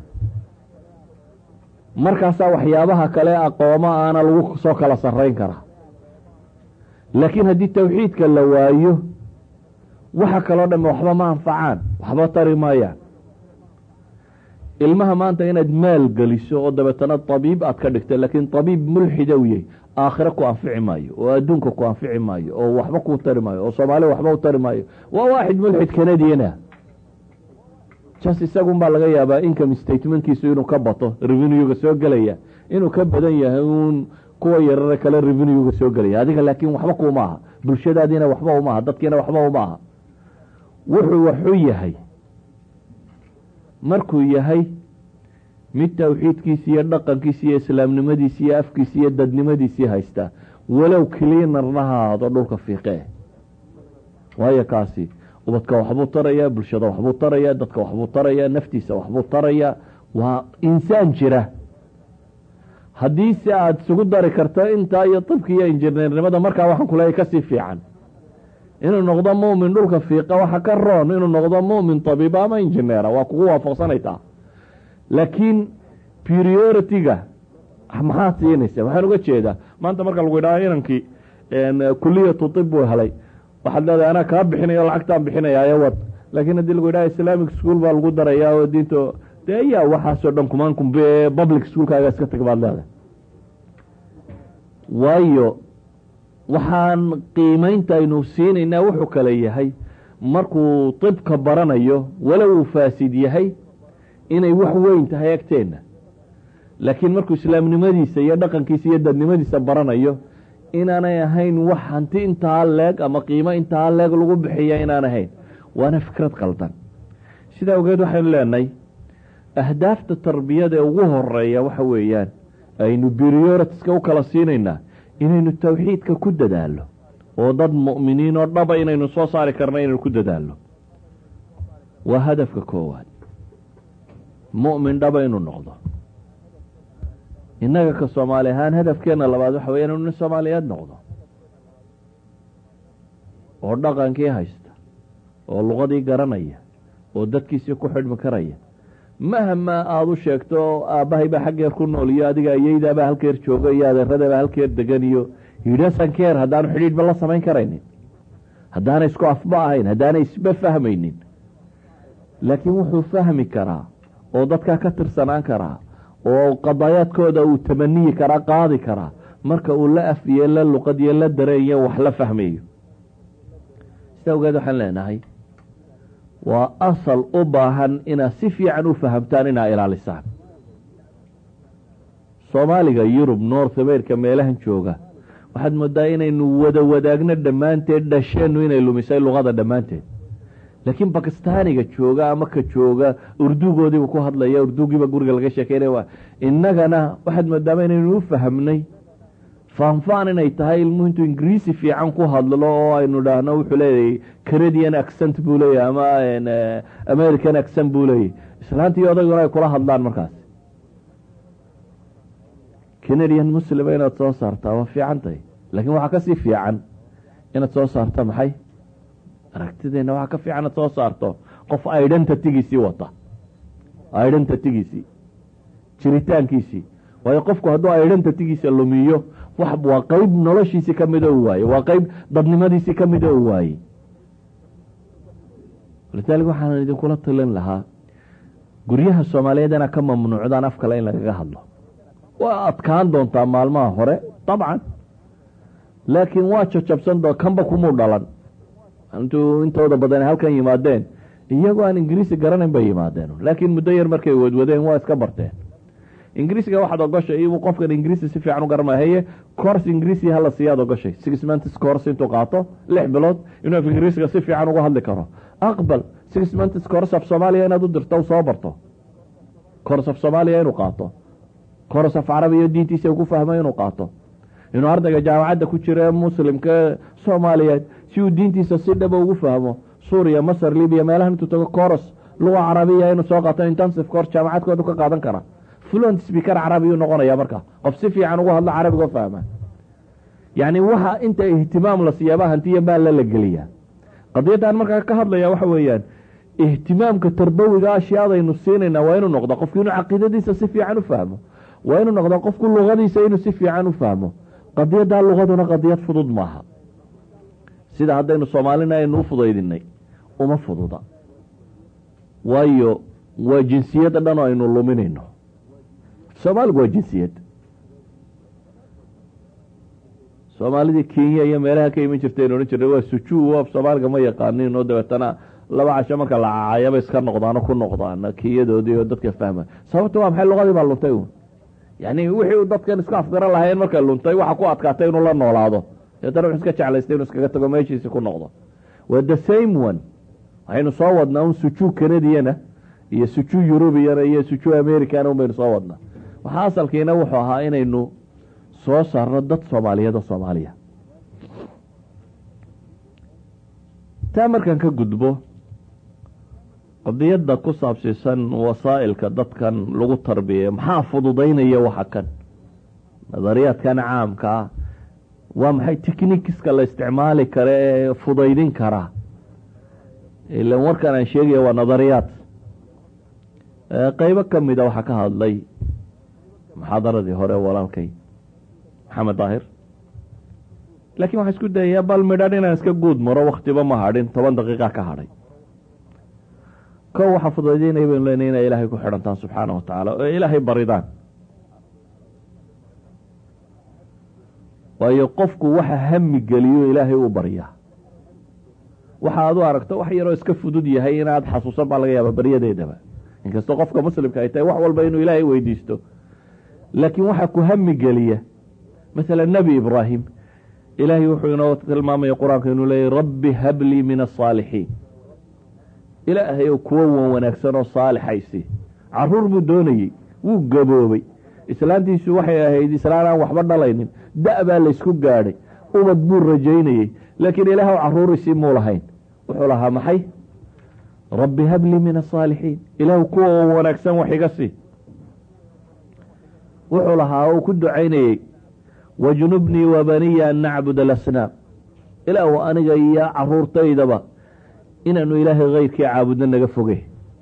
markaasaa waxyaabaha kale aqoomo aana lagu soo kala sarrayn karaa laakiin haddii tawxiidka la waayo waxa kaloo dhamme waxba ma anfacaan waxba tari maayaan ilmaha maanta inaad maal geliso oo dabeetana tabiib aad ka dhigto laakiin tabiib mulxida u yahy aakhire ku anfici maayo oo adduunka ku anfici maayo oo waxba ku tari maayo oo soomaaliya waxba u tari maayo waa waaxid mulxid canadiana jas isagun baa laga yaabaa income statementkiisu inuu ka bato revenuega soo gelaya inuu ka badan yahay uun kuwa yarare kale revenuega soo gelaya adiga laakiin waxba kuuma aha bulshadaadiina waxba uma aha dadkiina waxba uma aha wuxuu waxu yahay markuu yahay mid tawxiidkiisi iyo dhaqankiisi iyo islaamnimadiisi iyo afkiisi iyo dadnimadiisii haystaa walow cleanarna ha ahaado dhulka fiiqee waayo kaasi ubadka waxbuu tarayaa bulshada waxbuu tarayaa dadka waxbuu tarayaa naftiisa waxbuu tarayaa waa insaan jira haddiise aada isugu dari karto intaa iyo dabki iyo injineernimada markaa waxaan kuleeyahy kasii fiican inuu noqdo mumin dhulka fiiqa waxa ka roon inuu noqdo mumin tabiiba ama injineera waa kugu waafaqsanaytaa laakiin priority-ga maxaad siinaysa waxaan uga jeedaa maanta marka lagu yidhaha inankii kuliyatu tib buu helay waxaad leedahay anaa kaa bixinaya lacagtaan bixinaya wad laakiin haddii lagu yidhaha islamic school baa lagu darayaa oo diinta dee yaa waxaasoo dhan kumaan kumbe public schoolkaaga iska tag baad leedahay waayo waxaan qiimeynta aynu siinaynaa wuxuu kale yahay markuu tibka baranayo walow uu faasid yahay inay wax weyn tahay agteenna laakiin markuu islaamnimadiisa iyo dhaqankiisa iyo dadnimadiisa baranayo inaanay ahayn wax hanti intaa leeg ama qiimo intaa leeg lagu bixiya inaan ahayn waana fikrad qaldan sidaa ogeed waxaynu leenahay ahdaafta tarbiyada ee ugu horeeya waxa weeyaan aynu prioritiska u kala siinaynaa inaynu tawxiidka ku dadaalo oo dad mu'miniin oo dhaba inaynu soo saari karno inaynu ku dadaalo waa hadafka koowaad mu'min dhaba inuu noqdo innaga ka soomaali ahaan hadafkeena labaad waxa weya inuu nin soomaaliyeed noqdo oo dhaqankii haysta oo luqadii garanaya oo dadkiisii ku xidhmi karaya mahma aada u sheegto aabbahay baa xaggeer ku nool iyo adiga ayeydaabaa halkeer jooga iyo adeeradaabaa halkeer degan iyo yidhasan keer haddaanu xidhiidhba la samayn karaynin haddaanay isku afba ahayn haddaanay isba fahmaynin laakiin wuxuu fahmi karaa oo dadkaa ka tirsanaan karaa oo qadaayaadkooda uu tamaniyi karaa qaadi karaa marka uu la afiye la luqadiyo la dareeyo wax la fahmayo sida ogeed waxaan leenahay waa asal u baahan inaad si fiican u fahamtaan inaad ilaalisaan soomaaliga yurub north america meelahan jooga waxaad moodaa inaynu wada wadaagno dhammaanteed dhasheennu inay lumisay luqada dhammaanteed laakiin bakistaaniga jooga ama ka jooga urdugoodiiba ku hadlaya urdugiiba guriga laga sheekeynaya innagana waxaad moodaama inaynu u fahamnay faanfaan inay tahay ilmuhu intuu ingiriisi fiican ku hadlo oo aynu dhahno wuxuu leeyahay canadian accent buu leeyahy ama american accent buu leeyahy islaantii odayguna ay kula hadlaan markaas canadian muslima inaad soo saartaa waa fiican tahay laakiin waxaa kasii fiican inaad soo saarta maxay aragtideena waxaa ka fiican inaad soo saarto qof identitygiisii wata identitygiisii jiritaankiisii waayo qofku hadduu identitygiisa lumiyo waa qeyb noloshiisii kamida u waaye waa qeyb dadnimadiisii kamida u waayey walidaalika waxaan idinkula talin lahaa guryaha soomaaliyeed inaa ka mamnuucdaan af kale in lagaga hadlo waa adkaan doontaa maalmaha hore dabcan laakiin waa jajabsan doo kanba kumuu dhalan intuu intooda badan halkan yimaadeen iyagoo aan ingiriisi garanayn bay yimaadeen laakiin muddo yar markay wadwadeen waa iska barteen ingiriisiga waxaad ogoshay ibu qofkan ingiriisi si fiican u garanmaya haye course ingiriisi hala siiyaad ogoshay six months course intuu qaato lix bilood inuu af ingiriisiga si fiican uga hadli karo aqbal six months course of soomaaliya inaad u dirto u soo barto course of soomaaliya inuu qaato course of carabiya diintiisa ku fahmo inuu qaato inuu ardayga jaamacadda ku jira ee muslimka soomaaliyeed si uu diintiisa si dhaba ugu fahmo suuriya masar libiya meelahan intuu tago course luga carabiya inuu soo qaato intensive course jaamacadkoodu ka qaadan kara fluent speaker carabiyuu noqonaya marka qof si fiican ugu hadlo carabiga oo fahma yacni waxa inta ihtimaam la siyaaba hantiya maalla la geliyaa qadiyaddan markaa ka hadlaya waxa weeyaan ihtimaamka tarbawiga ashyaadaynu siinayna waa inuu noqdo qofku inuu caqiidadiisa si fiican u fahmo waa inuu noqdo qofku luqadiisa inuu si fiican u fahmo qadiyaddaa luqaduna qadiyad fudud maaha sida haddaynu soomaalina aynu u fudaydinay uma fududa waayo waa jinsiyadda dhan oo aynu luminayno soomaaligu waa jinsiyad soomaalidii kenya iyo meelaha ka iman jirtaynu odhan jirnay waa sujuu af soomaaliga ma yaqaanin oo dabeetana laba casho marka la cacayaba iska noqdaano ku noqdaan kiyadoodii oo dadka fahma sababta waa maxay luqadii baa luntay un yani wixii uu dadkan iska afgaran lahayen markay luntay waxa ku adkaatay inuu la noolaado deetana wuxuu iska jeclaystay inuu iskaga tago meeshiisi ku noqdo waa the same one waxaynu soo wadnaa un sujuu canadiana iyo sujuu eurubiyana iyo sujuu americana un baynu soo wadnaa waxaa asalkiina wuxuu ahaa inaynu soo saarno dad soomaaliyeed oo soomaaliya taa markaan ka gudbo qadiyadda ku saabsiisan wasaa'ilka dadkan lagu tarbiyeeyo maxaa fududaynaya waxa kan nadariyaadkan caamka ah waa maxay technikiska la isticmaali kara ee fudaydin karaa ilan warkan aan sheegaya waa nadariyaad qeybo ka mida waxaa ka hadlay muxaadaradii hore walaalkay maxamed daahir laakiin waxaa isku dayayaa bal midhan inaan iska guud maro waktiba ma hadhin toban daqiiqa ka hadhay kow waxaa fudaydinaya baynu leenay inay ilaahay ku xidhantaan subxaana wa tacaala oo ilaahay baridaan waayo qofku waxa hami geliyo ilaahay uu baryaa waxa aad u aragto wax yaroo iska fudud yahay inaad xasuusan baa laga yaaba baryadeedaba inkastoo qofka muslimka ay tahay wax walba inuu ilaahay weydiisto laakiin waxaa ku hami geliya maala nebi ibraahim ilaahay wuxuu inoo tilmaamaya qur-aanka inuu leeyahy rabbi hablii min asaalixiin ilaahay oo kuwo wan wanaagsan oo saalixaysi caruur buu doonayey wuu gaboobay islaantiisu waxay ahayd islaan aan waxba dhalaynin da- baa laysku gaadhay ubad buu rajaynayey laakiin ilaahw caruurisii muu lahayn wuxuu lahaa maxay rabbi hablii min asaalixiin ilaah kuwa wan wanaagsan wax iga sii wuxuu lahaa oo ku ducaynayey wajnubnii wabaniya an nacbud alasnaam ilaahu aniga iyo caruurtaydaba inaanu ilaahay keyrkii caabudno naga foge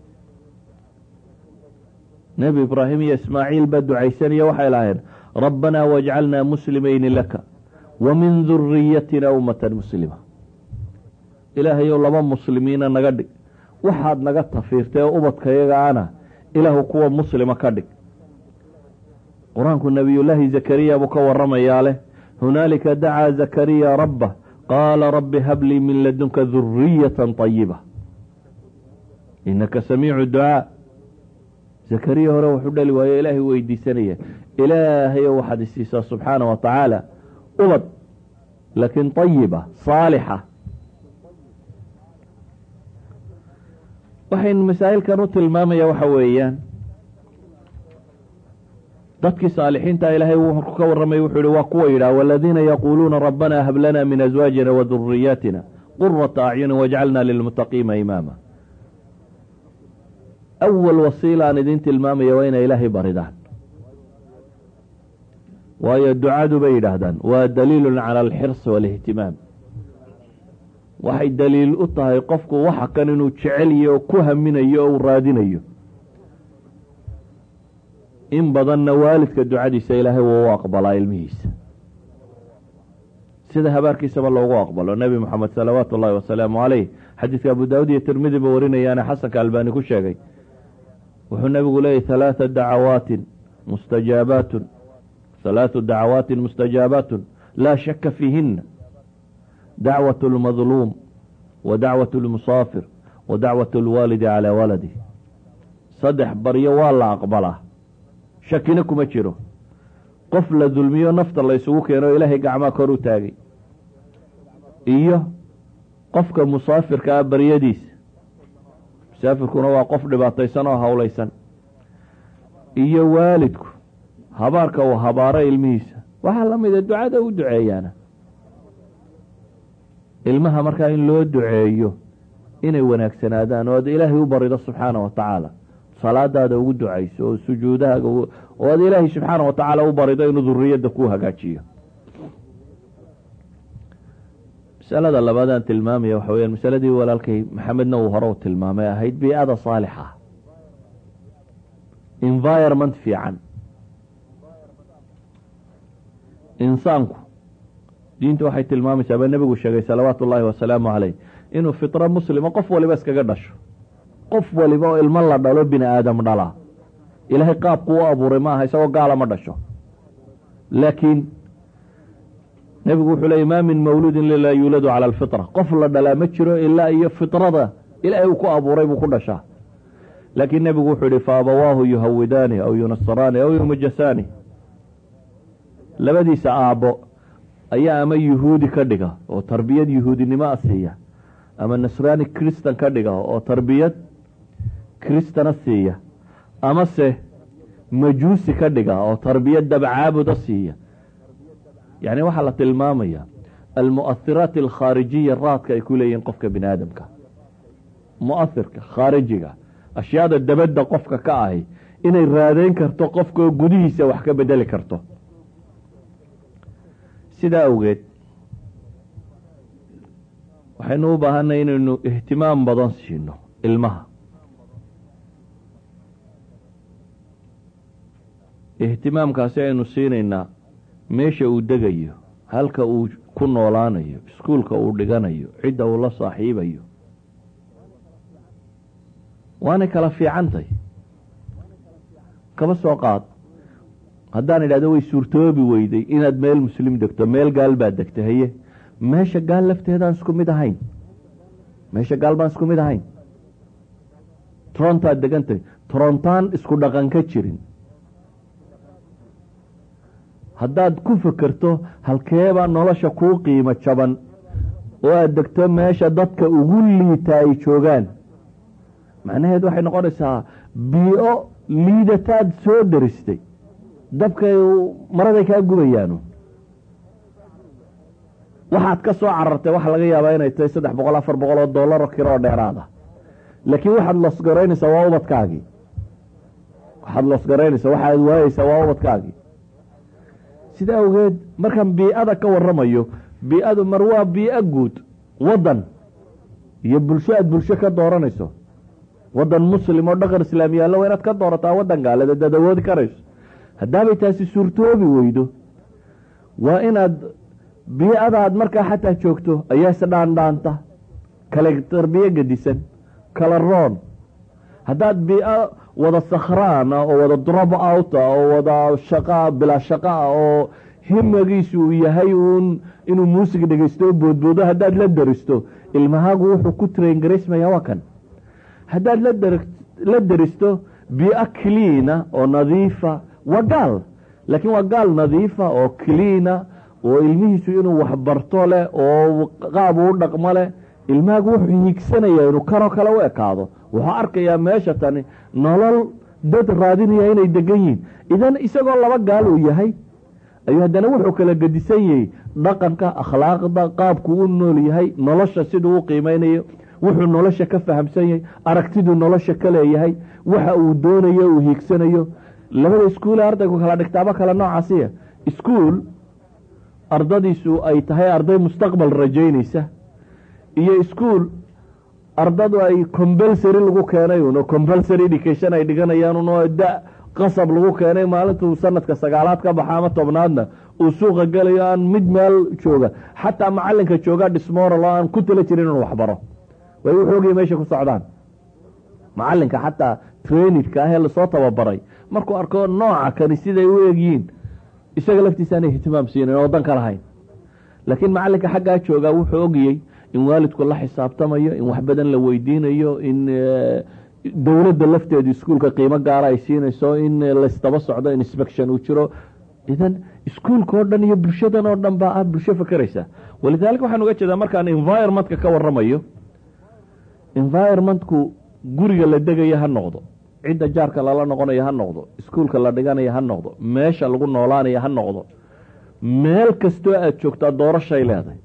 nebi ibraahim iyo ismaaciil baa ducaysanaya waxay lahayn rabbanaa wajcalnaa muslimayni laka wa min duriyatina ummatan muslima ilaahayow laba muslimiina naga dhig waxaad naga tafiirtay oo ubadkayaga ana ilaahu kuwa muslima ka dhig qur-aanku nabiyullaahi zakariya buu ka waramayaa leh hunaalika dacaa zakariya rabbah qaala rabbi hablii min ladunka duriyatan طayiba inaka samiicu ducaa zakariya hore wuxuu dhali waayo ilaahay weydiisanaya ilaahayo waxaad isiisaa subxaana wa tacaala ubad laakiin طayiba saalixa waxaynu masaa'ilkan u tilmaamaya waxa weeyaan dadkii saalixiinta ilaahay wuxuu ka warramay wuxuu yihi waa kuwa yidhaha waladiina yaquuluuna rabbana hab lana min azwaajina wa duriyaatina qurata acyunin wajcalna lilmuttaqiina imaama awal wasiila aan idin tilmaamaya waa inay ilaahay baridaan waayo ducadu bay yidhaahdaan waa daliilun cala alxirsi waalihtimaam waxay daliil u tahay qofku waxa kan inuu jecelyo oo ku haminayo oo uu raadinayo in badanna waalidka ducadiisa ilaahay wuu u aqbalaa ilmihiisa sida habaarkiisaba loogu aqbalo nebi moxamed salawaatu ullahi wasalaamu caleyh xadiidka abu daawud iyo tirmidi ba warinayaana xasanka albaani ku sheegay wuxuu nebigu leeyahy halaata dacawaatin mustajaabaatun halaatu dacawaatin mustajaabaatun laa shaka fiihina dacwat اlmadluum wa dacwat اlmusaafir wa dacwat اlwaalidi calaa waladih saddex baryo waa la aqbalaa shakina kuma jiro qof la dulmiyo nafta la isugu keeno ilaahay gacmaa kor u taagay iyo qofka musaafirka ah baryadiisa musaafirkuna waa qof dhibaataysan oo howlaysan iyo waalidku habaarka uu habaaro ilmihiisa waxaa la mida ducada u duceeyaana ilmaha markaa in loo duceeyo inay wanaagsanaadaan oo aad ilaahay u barido subxaana wa tacaala salaadaada ugu ducayso oo sujuudahaaga oo aad ilaahay subxaana wa tacaala u barido inuu duriyadda ku hagaajiyo masalada labaadaan tilmaamaya waxa weyaan masaladii walaalkay maxamedna uu hore u tilmaamay ahayd bii'ada saalixa environment fiican insaanku diinta waxay tilmaamaysaa baa nebigu sheegay salawaatu ullaahi wasalaamu caleyh inuu fitro muslima qof waliba iskaga dhasho qof waliba oo ilmo la dhalo bini aadam dhalaa ilaahay qaabku u abuuray ma aha isagoo gaala ma dhasho laakiin nebigu wuxuu leeyay ma min mawluudin lilaa yuuladu cala alfitra qof la dhalaa ma jiro ilaa iyo fitrada ilaahay uu ku abuuray buu ku dhashaa laakiin nebigu wuxuu yihi fa abawaahu yuhawidaani aw yunasaraani aw yumujasaani labadiisa aabbo ayaa ama yuhuudi ka dhiga oo tarbiyad yuhuudinimo a siiya ama nasraani kristan ka dhiga oo tarbiyad kristana siiya amase majuusi ka dhiga oo tarbiyad dabcaabuda siiya yacni waxaa la tilmaamaya almu'ahiraat alkhaarijiya raadka ay ku leeyihiin qofka bini aadamka mu'ahirka khaarijiga ashyaada dabadda qofka ka ahi inay raadeyn karto qofka oo gudihiisa wax ka bedeli karto sidaa awgeed waxaynu u baahanay inaynu ihtimaam badan siino ilmaha ihtimaamkaasi aynu siinaynaa meesha uu degayo halka uu ku noolaanayo iskuulka uu dhiganayo cidda uu la saaxiibayo waanay kala fiicantay kaba soo qaad haddaan idhahdo way suurtoobi weyday inaad meel muslim degto meel gaal baad degta haye meesha gaal lafteedaan isku mid ahayn meesha gaal baan isku mid ahayn torontaad degantahay torontaan isku dhaqan ka jirin haddaad ku fekerto halkeebaa nolosha kuu qiimo jaban oo aad degto meesha dadka ugu liita ay joogaan macnaheed waxay noqonaysaa bii-o liidataad soo daristay dabkay maraday kaa gubayaanu waxaad ka soo carartay waxa laga yaabaa inay tahay saddex boqol afar boqol oo dollar oo kiro oo dheeraada laakiin waxaad losgaraynaysaa waa ubadkaagii waxaad losgaraynaysaa waxaad waayeysaa waa ubadkaagii sida awgeed markaan bii-ada ka waramayo bii-adu mar waa bii-o guud waddan iyo bulsho aad bulsho ka dooranayso waddan muslim oo dhaqan islaam yaallo waa inaad ka doorataa waddan gaaleed adaad awoodi karayso haddaabay taasi suurtoobi weydo waa inaad bii-adaad markaa xataa joogto ayaa isdhaandhaanta kale tarbiye gedisan kala roon haddaad bii-o wada sakhraana oo wada drop outa oo wada shaqa bilaa shaqa ah oo himagiisu uu yahay uun inuu muusig dhegeysto o boodboodo haddaad la daristo ilmahaagu wuxuu ku traingaraysmaya waa kan haddaad la daristo bii-o cleana oo nadiifa waa gaal laakiin waa gaal nadiifa oo cleana oo ilmihiisu inuu waxbarto leh oo qaab uu dhaqmo leh ilmahaagu wuxuu hiigsanaya inuu kanoo kale u ekaado wuxuu arkayaa meesha tani nolol dad raadinaya inay degan yihiin idan isagoo laba gaal uu yahay ayuu haddana wuxuu kala gedisan yahay dhaqanka akhlaaqda qaabku u nool yahay nolosha siduu u qiimeynayo wuxuu nolosha ka fahamsan yahay aragtiduu nolosha ka leeyahay waxa uu doonayo uu hiigsanayo labada iskuule ardaygu kala dhigtaaba kale noocaasiya iskuol ardadiisu ay tahay arday mustaqbal rajaynaysa iyo iskuol ardadu ay compulsory lagu keenay un oo compulsory education ay dhiganayaan un oo da qasab lagu keenay maalintuu sanadka sagaalaad ka baxa ama tobnaadna uu suuqa gelayo aan mid meel jooga xataa macalinka jooga dhismoral oo aan ku tala jirin inuu waxbaro way wuxoogii meesha ku socdaan macalinka xataa trainidka ah ee lasoo tababaray markuu arko nooca kani siday u egyihiin isaga laftiisaanay ihtimaam siinin oo dan ka lahayn laakiin macalinka xaggaa joogaa wuxuu ogiyey in waalidku la xisaabtamayo in wax badan la weydiinayo in dowladda lafteedu iskuulka qiimo gaara ay siinayso in laysdaba socdo inspection uu jiro idan iskuulka oo dhan iyo bulshadan oo dhan baa ah bulsho fakeraysa walidaalika waxaan uga jeedaa markaan environmentka ka waramayo environmentku guriga la degayo ha noqdo cidda jaarka lala noqonayo ha noqdo iskuulka la dhiganayo ha noqdo meesha lagu noolaanayo ha noqdo meel kastoo aada joogtaa doorashay leedahay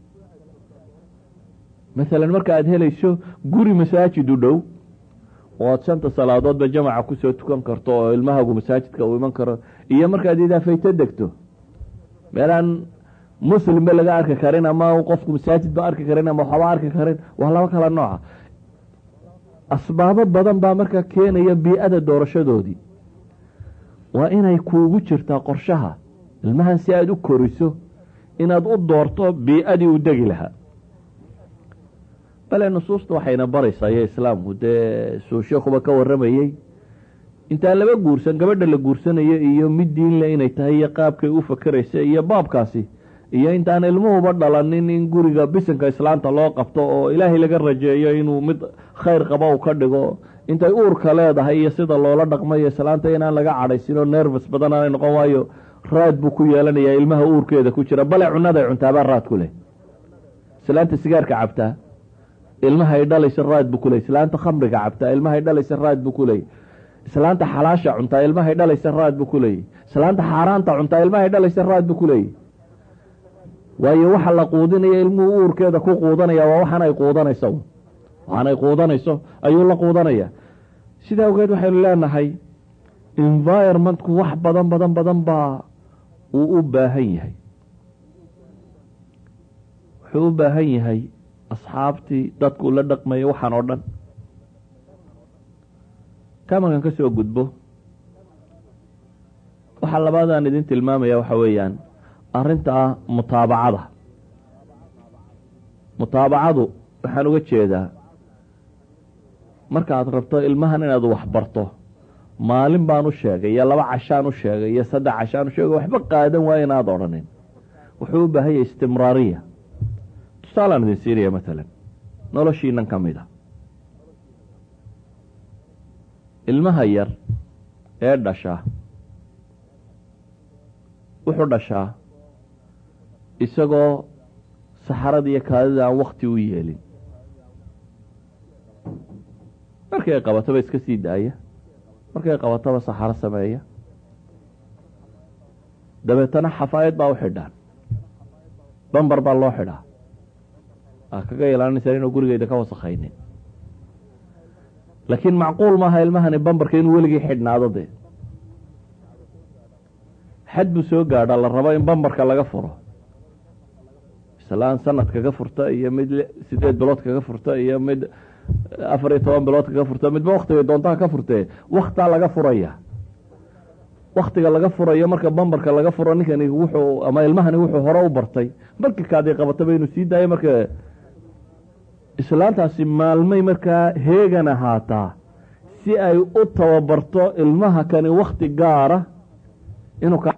masalan marka aada helayso guri masaajid u dhow oo aada shanta salaadoodba jamaca kusoo tukan karto oo ilmahagu masaajidka uu iman karo iyo markaad idaafayto degto meelaan muslimba laga arki karin ama qofku masaajidba arki karin ama waxba arki karin waa laba kala nooca asbaabo badan baa markaa keenaya bii-ada doorashadoodii waa inay kuugu jirtaa qorshaha ilmahan si aada u koriso inaad u doorto bii-adii u degi lahaa bale nusuusta waxayna baraysaa iyo islaamku dee suu sheekuba ka warramayey intaan laba guursan gabadha la guursanayo iyo mid diinle inay tahay iyo qaabkay u fakeraysa iyo baabkaasi iyo intaan ilmuhuba dhalanin in guriga bisinka islaanta loo qabto oo ilaahay laga rajeeyo inuu mid khayr qaba u ka dhigo intay uurka leedahay iyo sida loola dhaqmayo islaanta inaan laga cadhaysinoo nervous badan aanay noqon waayo raad buu ku yeelanayaa ilmaha uurkeeda ku jira bale cunaday cuntaabaa raad ku leh islaanta sigaarka cabtaa ilmahay dhalaysa raad buu kuley islaanta khamriga cabtaa ilmahay dhalaysa raad buu ku leeyay islaanta xalaasha cuntaa ilmahay dhalaysa raad buu ku leeyay islaanta xaaraanta cuntaa ilmahay dhalaysa raad buu ku leeyay waayo waxa la quudinaya ilmuhu uurkeeda ku quudanaya waa waxaan ay quudanayso waxaan ay quudanayso ayuu la quudanaya sidaa awgeed waxaynu leenahay environmentku wax badan badan badan baa uu u baahan yahay wuxuu u baahan yahay asxaabtii dadku la dhaqmaya waxaan oo dhan kamarkan ka soo gudbo waxaa labaadaan idin tilmaamaya waxa weeyaan arrinta mutaabacada mutaabacadu waxaan uga jeedaa markaad rabto ilmahan inaad wax barto maalin baan u sheegay iyo laba cashaan u sheegay iyo saddex cashaan u sheegay waxba qaadan waayo inaad odhanin wuxuu u baahan yahay istimraariya tusaalaan idin siinaya matalan noloshiinan ka mid a ilmaha yar ee dhashaa wuxuu dhashaa isagoo saxarada iyo kaadida aan wakti u yeelin markay qabataba iska sii daaya markay qabataba saxaro sameeya dabeetana xafaayad baa u xidhaan bambar baa loo xidhaa aa kaga ilaalinaysaa inuu gurigeyda ka wasakhaynin laakiin macquul maaha ilmahani bambarka inuu weligii xidhnaado dee xad buu soo gaadha la rabo in bambarka laga furo islaan sanad kaga furta iyo mid sideed bilood kaga furta iyo mid afar iyo toban bilood kaga furta midba waktiga doontaha ka furtee waktaa laga furaya waktiga laga furayo marka bambarka laga furo ninkani wuxuu ama ilmahani wuxuu hore u bartay markii kaadii qabataba inuu sii daayo marka islaantaasi maalmay markaa heegan ahaataa si ay u tababarto ilmaha kani wakti gaara inuu ka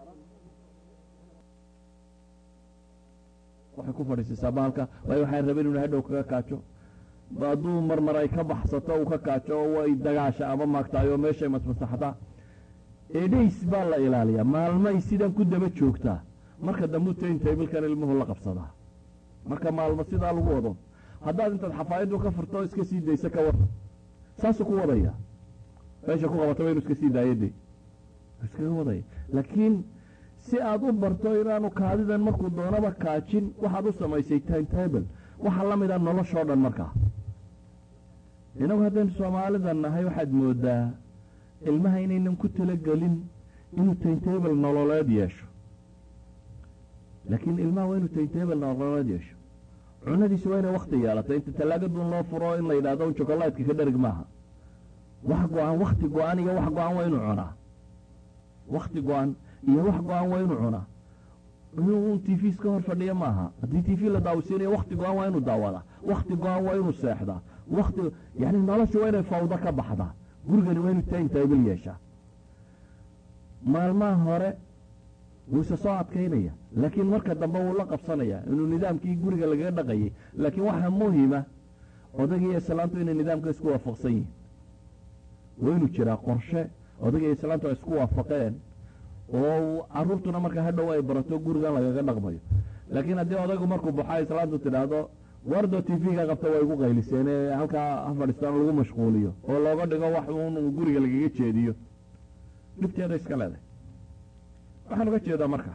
waxay ku fadhiisiisaa baalka waayo waxaan rabeen inu hadhow kaga kaajo hadduu marmar ay ka baxsato uu ka kaajo oo way dagaasha ama maagtaay oo meeshay masmasaxdaa edhays baa la ilaaliyaa maalmay sidan ku daba joogtaa marka dambu taintabilkan ilmuhu la qabsadaa marka maalmo sidaa lagu wado haddaad intaad xafaayaddu ka furto iska sii daysa ka wada saasuu ku wadaya meesha ku qabataba inu iska sii daayade iskaga wadaya laakiin si aad u barto inaanu kaadidan markuu doonaba kaajin waxaad u samaysay timetable waxaa la mid a noloshoo dhan markaa inagu haddaynu soomaalida nahay waxaad moodaa ilmaha inaynan ku talagelin inuu timetable nololeed yeesho laakiin ilmaha waa inuu timetable nololeed yeesho cunadiisa waa inay wakti yeelato inta tallaagaduun loo furo in la yidhahdo un jokolaydka ka dharig maaha wax go-aan wakti go-an iyo wax go-an waa inuu cunaa wakti go-an iyo wax go-an waa inuu cunaa inuu un t v iska hor fadhiya maaha haddii t v la daawisiinayo wakti go-an waa inuu daawadaa wakti go-an waa inuu seexdaa wakti yani nolosha waa inay fawdo ka baxdaa gurigani waa inuu timetable yeeshaa maalmaha hore wuu isa soo adkaynaya laakiin marka dambe wuu la qabsanaya inuu nidaamkii guriga lagaga dhaqayay laakiin waxaa muhima odagaiyo islaantu inay nidaamka isku waafaqsan yihin waa inuu jiraa qorshe odagaiyo islaantu ay isku waafaqeen oo caruurtuna marka hadhow ay barato gurigan lagaga dhaqmayo laakiin haddii odaygu markuu baxo islaantu tidhaahdo wardo t v-ga qabta waa igu qayliseen ee halkaa ha fadhiistaan lagu mashquuliyo oo looga dhigo wax uun guriga lagaga jeediyo dhibteeda iska leedahay waxaan uga jeedaa marka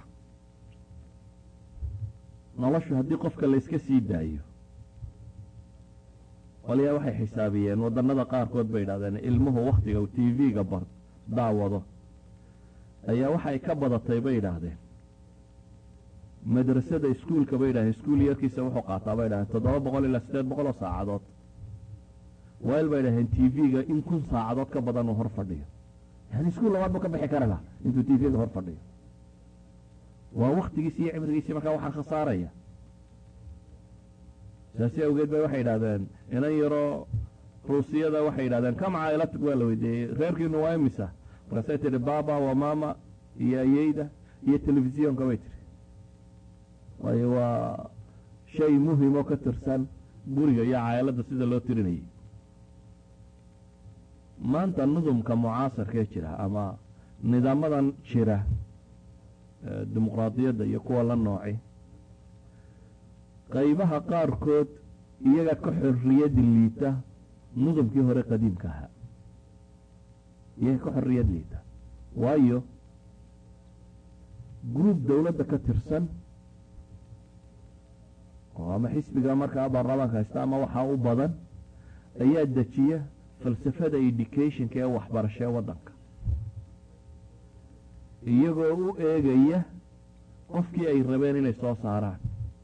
noloshu haddii qofka layska sii daayo qolyaa waxay xisaabiyeen wadannada qaarkood bay idhahdeen ilmuhu waktiga uu t v-ga bar daawado ayaa waxay ka badatay bay idhaahdeen madrasada iskuolka bay idhahdeen iskuol yarkiisa wuxuu qaataa bay idhahdeen toddoba boqol ilaa siddeed boqol oo saacadood wayl bay idhahdeen t v-ga in kun saacadood ka badan uu hor fadhiyo yani iskuol labaad buu ka bixi kara lah intuu t v-ga hor fadhiyo waa waktigiisi iyo cimrigiisii markaa waxaa khasaaraya saasi awgeed bay waxay yidhahdeen inan yaroo ruusiyada waxay yidhahdeen kam caa'ilatig waa la weydiiyey reerkiinu waa imisa markaasay tidhi baba wa mama iyo ayeyda iyo telefisiyonka bay tiri waayo waa shay muhim oo ka tirsan guriga iyo caa'iladda sida loo tirinayay maanta nudumka mucaasarkee jira ama nidaamadan jira dimuqraadiyadda iyo kuwa la nooci qaybaha qaarkood iyaga ka xorriyad liita nudumkii hore qadiimka ahaa iyaga ka xorriyad liita waayo gruub dowladda ka tirsan oo ama xisbiga markaa baarlamaanka haysta ama waxaa u badan ayaa dejiya falsafada educationka ee waxbarasho ee waddanka iyagoo u eegaya qofkii ay rabeen inay soo saaraan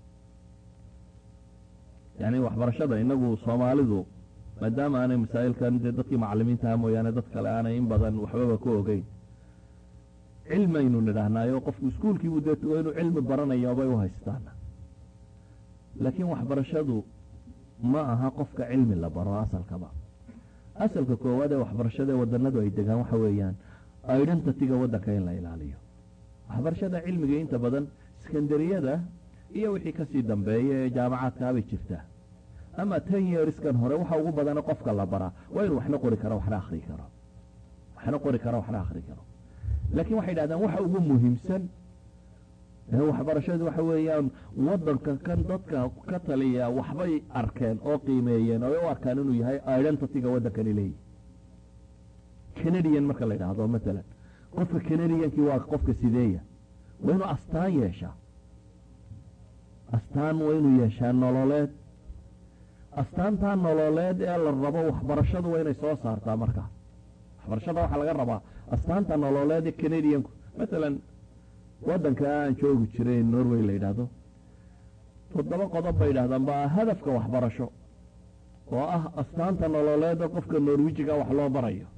yacni waxbarashada inagu soomaalidu maadaama aanay masaa'ilkan dee dadkii macalimiintaha mooyaane dad kale aanay in badan waxbaba ku ogeyn cilmaynu nidhaahnaayo qofku iskuulkiibuu dee tugo inuu cilmi baranayo bay u haystaan laakiin waxbarashadu ma aha qofka cilmi la baro asalkaba asalka koowaad ee waxbarashada ee wadanadu ay degaan waxa weeyaan identityga waddanka in la ilaaliyo waxbarashada cilmiga inta badan sekandariyada iyo wixii kasii dambeeya ee jaamacaadkaabay jirtaa ama ten yearskan hore waxa ugu badana qofka la baraa waa inuu waxna qori karo waxna akri karo waxna qori karo waxna akri karo laakiin waxay dhahdaan waxa ugu muhiimsan waxbarashadu waxa weeyaan waddanka kan dadka ka taliya waxbay arkeen oo qiimeeyeen oo u arkaan inuu yahay identityga waddankani leeyihi canadian marka la yidhaahdo matalan qofka canadiankii waa qofka sideeya waa inuu astaan yeeshaa astaan waa inuu yeeshaa nololeed astaantaa nololeed ee la rabo waxbarashadu waa inay soo saartaa markaa waxbarashada waxaa laga rabaa astaanta nololeed ee canadianku matalan waddanka aan joogi jiray norway la yidhaahdo toddoba qodob bay yidhahdaan baa hadafka waxbarasho oo ah astaanta nololeeda qofka norwijiga wax loo barayo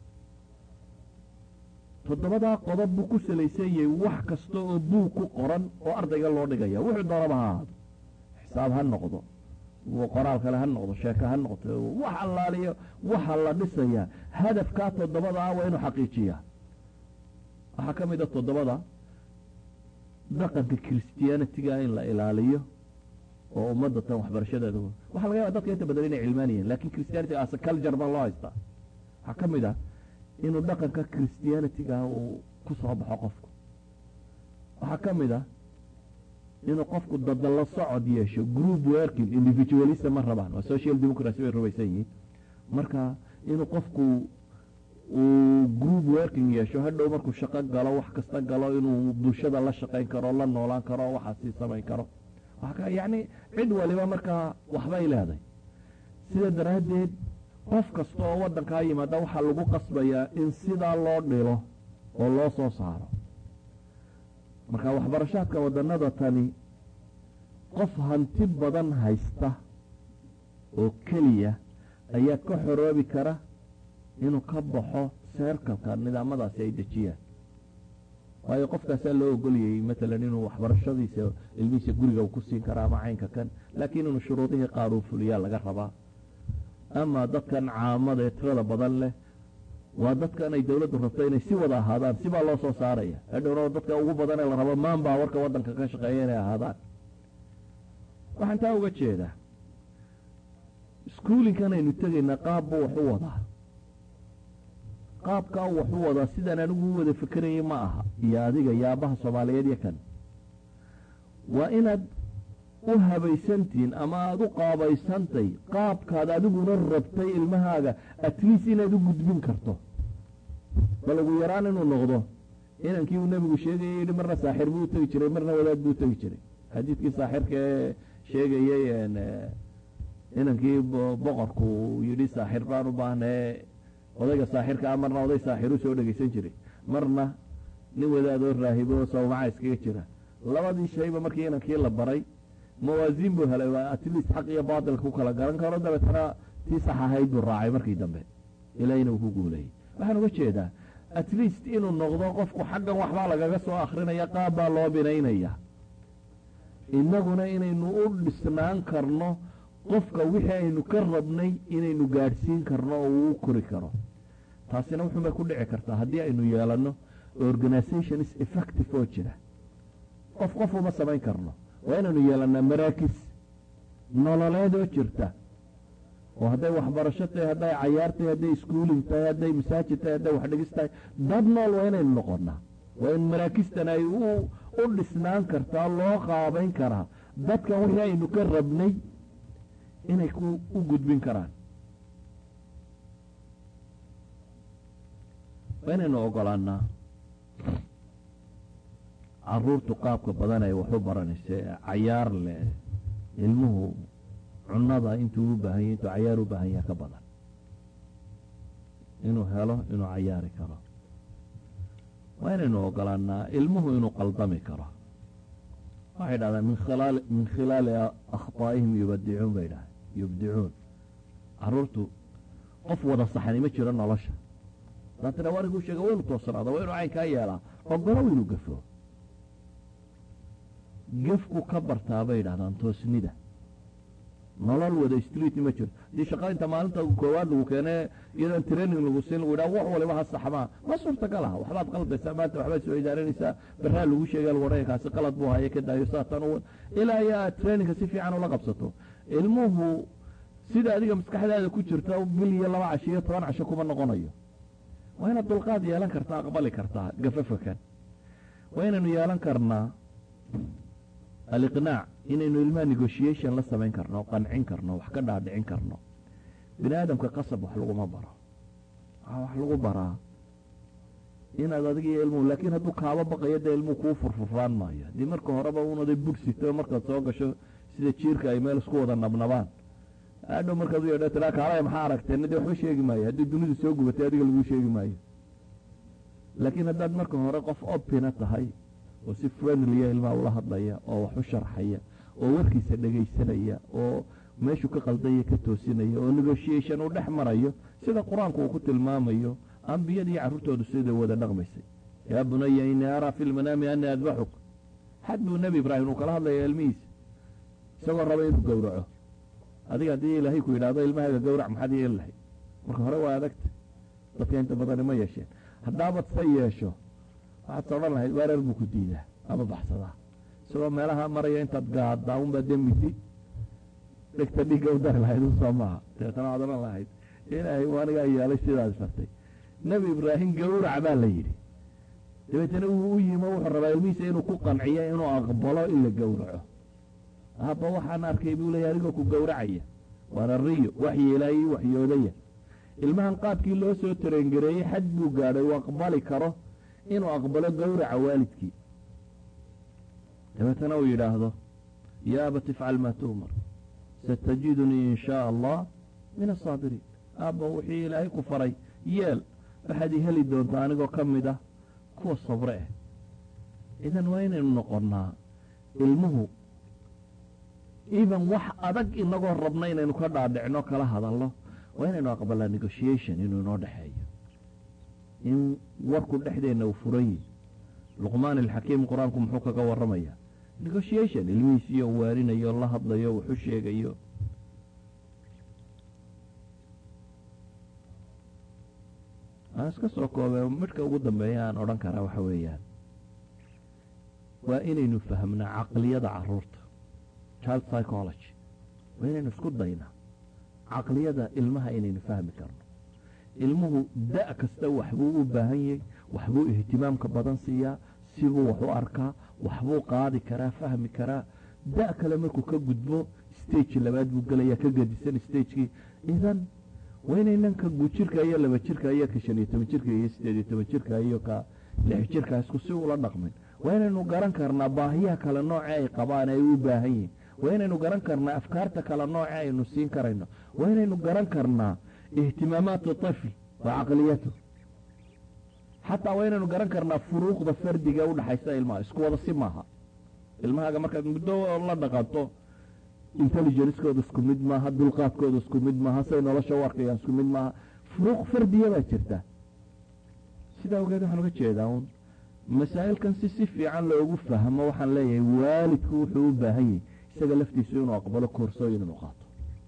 toddobadaa qodob buu ku salaysan yahay wax kasta oo buug ku qoran oo ardayga loo dhigaya wuxuu doonaba ha ahaado xisaab ha noqdo qoraal kale ha noqdo sheeko ha noqdo wax allaaliyo waxa la dhisayaa hadafkaa toddobadaa waa inuu xaqiijiyaa waxaa ka mid a toddobada dhaqanka christianitiga in la ilaaliyo oo ummadda tan waxbarashadeeda waxaa laga yaba dadka inta badan inay cilmaanayeen lakin christianity as culture baa loo haystaa waxaa ka mid ah inuu dhaqanka christianitiga uu ku soo baxo qofku waxaa ka mid ah inuu qofku dadalla socod yeesho group working individualista ma rabaan waa social democracy bay rubaysan yihiin marka inuu qofku uu group working yeesho hadhow markuu shaqo galo wax kasta galo inuu bulshada la shaqayn karo la noolaan karo waxaasii samayn karo yacni cid waliba markaa waxbay leeday sida daraaddeed qof kasta oo waddankaa yimaada waxaa lagu qasbayaa in sidaa loo dhilo oo loo soo saaro marka waxbarashaadka wadannada tani qof hanti badan haysta oo keliya ayaa ka xoroobi kara inuu ka baxo seerkalka nidaamadaasi ay dejiyaan waayo qofkaasaa loo ogolyayey matalan inuu waxbarashadiisa ilmihiisa guriga ku siin kara ama caynka kan laakiin inuu shuruudihii qaar uu fuliyaa laga rabaa ama dadkan caamada ee tirada badan leh waa dadkan ay dowladdu rabto inay si wada ahaadaan sibaa loo soo saaraya hadhowna dadka ugu badan ee la rabo maanbaa warka waddanka ka shaqeeya inay ahaadaan waxaan taa uga jeedaa iskuulinkan aynu tegaynaa qaab buu wax u wadaa qaabkaa wax u wadaa sidaan anigu u wada fekerayay ma aha iyo adiga iyo aabbaha soomaaliyeed iyo kan waa inaad u habaysantihiin ama aada u qaabaysantay qaabkaad adiguna rabtay ilmahaaga atleast inaad u gudbin karto bal ugu yaraan inuu noqdo inankii uu nebigu sheegayay yihi marna saaxir buu utegi jiray marna wadaad buu utegi jiray xadiidkii saaxirka ee sheegayey inankii boqorku yidhi saaxir baan u baahnee odayga saaxirka ah marna oday saaxiru soo dhegeysan jiray marna nin wadaadoo raahibo sawmaca iskaga jira labadii shayba markii inankii la baray mawaasiin buu helay waa atleast xaq iyo baatilka ku kala garan karo dabeetana tii sax ahayd buu raacay markii dambe ilaahina uu ku guulayay waxaan uga jeedaa atleast inuu noqdo qofku xaggan waxbaa lagaga soo akrinaya qaab baa loo binaynaya innaguna inaynu u dhisnaan karno qofka wixii aynu ka rabnay inaynu gaadhsiin karno oo uu kori karo taasina wuxuunbay ku dhici kartaa haddii aynu yeelanno organizations effective oo jira qof qof uma samayn karno waa inaynu yeelannaa maraakis nololeed oo jirta oo hadday waxbarasho tahay hadday cayaar tahay hadday iskuulin tahay hadday masaajid tahay hadday waxdhigis tahay dad nool waa inaynu noqonnaa waa in maraakistan ay u dhisnaan kartaa loo qaabayn karaa dadkan wixii aynu ka rabnay inay u gudbin karaan waa inaynu ogolaanaa caruurtu qaabka badan ay wax u baranaysa cayaar leh ilmuhu cunada intuu u baahanya intuu cayaar u baahan yaha ka badan inuu helo inuu cayaari karo waa inaynu ogolaanaa ilmuhu inuu qaldami karo waxay dhahdaan min khilaali min khilaali akhطaa'ihim yubadicuun bay dhahay yubdicuun caruurtu qof wada saxani ma jiro nolosha daatana wariguu sheega wa inu toosanaada waa inuu caynkaa yeelaa ogolow inuu gafo gefku ka bartaa bay dhahdaan toosnida nolol wada street ma jiro haddii shaqa inta maalinta koowaad lagu keene iyadoon training lagu siin lagu yidhaha wax waliba ha saxmaa ma suurtagal aha waxbaad qaldaysaa maanta waxbaad soo idaaranaysaa barraa lagu sheega lagu odhanaya kaasi qalad buu haya ka daayo saatan u ilaa iyo aad trainingka si fiican ula qabsato ilmuhu sida adiga maskaxdaada ku jirta bil iyo laba casho iyo toban casho kuma noqonayo waa inaad dulqaad yeelan kartaa aqbali kartaa gafafakan waa inaynu yeelan karnaa aliqnaac inaynu ilmaha negotiation la samayn karno qancin karno wax ka dhaadhicin karno bini aadamka qasab wax laguma baro waxaa wax lagu baraa inaad adiga iyo ilmuhu laakiin hadduu kaaba baqayo dee ilmuhu kuu furfurraan maayo haddii marka horeba unaday bursito markaad soo gasho sida jiirka ay meel isku wada nabnabaan adhow markaad u yeedha tiraa kaalaya maxaa aragteen dee waxba sheegi maayo haddii dunidu soo gubatay adiga laguu sheegi maayo laakiin haddaad marka hore qof opina tahay oo si friendliya ilmaha ula hadlaya oo wax u sharxaya oo warkiisa dhegaysanaya oo meeshuu ka qaldaya ka toosinaya oo negotiation uu dhex marayo sida qur-aanku uu ku tilmaamayo ambiyadii carruurtoodu siday wada dhaqmaysay yaa bunaya inii araa fi lmanaami anii adbaxuk xad buu nebi ibraahim uu kala hadlaya ilmihiisa isagoo raba inuu gowraco adiga haddii ilaahay ku yidhaahdo ilmahaaga gowrac maxaad yeeli lahayd marka hore waa adagta dadka inta badani ma yeesheen haddaabad sa yeesho waxaad sodhan lahayd weerar buu ku diidaa ama baxsadaa isagoo meelaha maraya intaad gaaddaa unbaa demidi dhegta dhiigga u dari lahayd un soo maaha dabeetana waad odhan lahayd ilaahay anigaa yeelay sidaad fartay nebi ibraahim gowrac baa la yidhi dabeetana wuu u yimo wuxuu rabaa ilmihiisa inuu ku qanciyo inuu aqbalo in la gowraco aabba waxaan arkay buu leeya anigoo ku gowracaya waana riyo waxyi ilaahay waxyoodaya ilmahan qaabkii loo soo tarengareeyey xad buu gaadhay uu aqbali karo inuu aqbalo gowraca waalidkii dabeetana uu yidhaahdo yaa abat ifcal maa tu'mar satajidunii in shaa allah min asaabiriin aabba wixii ilaahay ku faray yeel waxaad i heli doontaa anigoo ka mid ah kuwa sabre ah idan waa inaynu noqonnaa ilmuhu even wax adag inagoo rabna inaynu ka dhaadhicno kala hadalno waa inaynu aqbalaa negotiation inuu inoo dhexeeyo in warku dhexdeenna uu furayi luqmaan alxakiim qur-aanku muxuu kaga warramaya negotiation ilmihiisiyo waarinayo la hadlayo wuxu sheegayo aan iska soo koobee midhka ugu dambeeya aan odhan karaa waxa weeyaan waa inaynu fahmnaa caqliyada caruurta child psychology waa inaynu isku daynaa caqliyada ilmaha inaynu fahmi karno ilmuhu da' kasta waxbuu u baahan yahay waxbuu ihtimaamka badan siiyaa sibuu wax u arkaa waxbuu qaadi karaa fahmi karaa da' kale markuu ka gudbo stage labaad buu gelayaa ka gadisan stagekii idan waa inaynan ka gujirka iyo laba jirka iyo ka shan iyo toban jirka iyo sideed iyo toban jirka iyo ka lix jirka isku si ula dhaqmin waa inaynu garan karnaa baahiyaha kale nooce ay qabaan ay u baahan yihiin waa inaynu garan karnaa afkaarta kale nooce aynu siin karayno waa inaynu garan karnaa ihtimaamaatu طifl wa caqliyatu xataa waa inaynu garan karnaa furuuqda fardiga udhaxaysa ilmaha isku wada si maaha ilmahaaga markaad muddo la dhaqanto intelligencekooda isku mid maaha dulqaadkooda isku mid maaha say nolosha u arkayaan isku mid maaha furuuq fardiya baa jirta sidaa ogeed waxaan uga jeedaa un masaa'ilkan si si fiican loogu fahmo waxaan leeyahay waalidku wuxuu u baahan yahay isaga laftiisu inuu aqbalo koorsooyin inuu qaato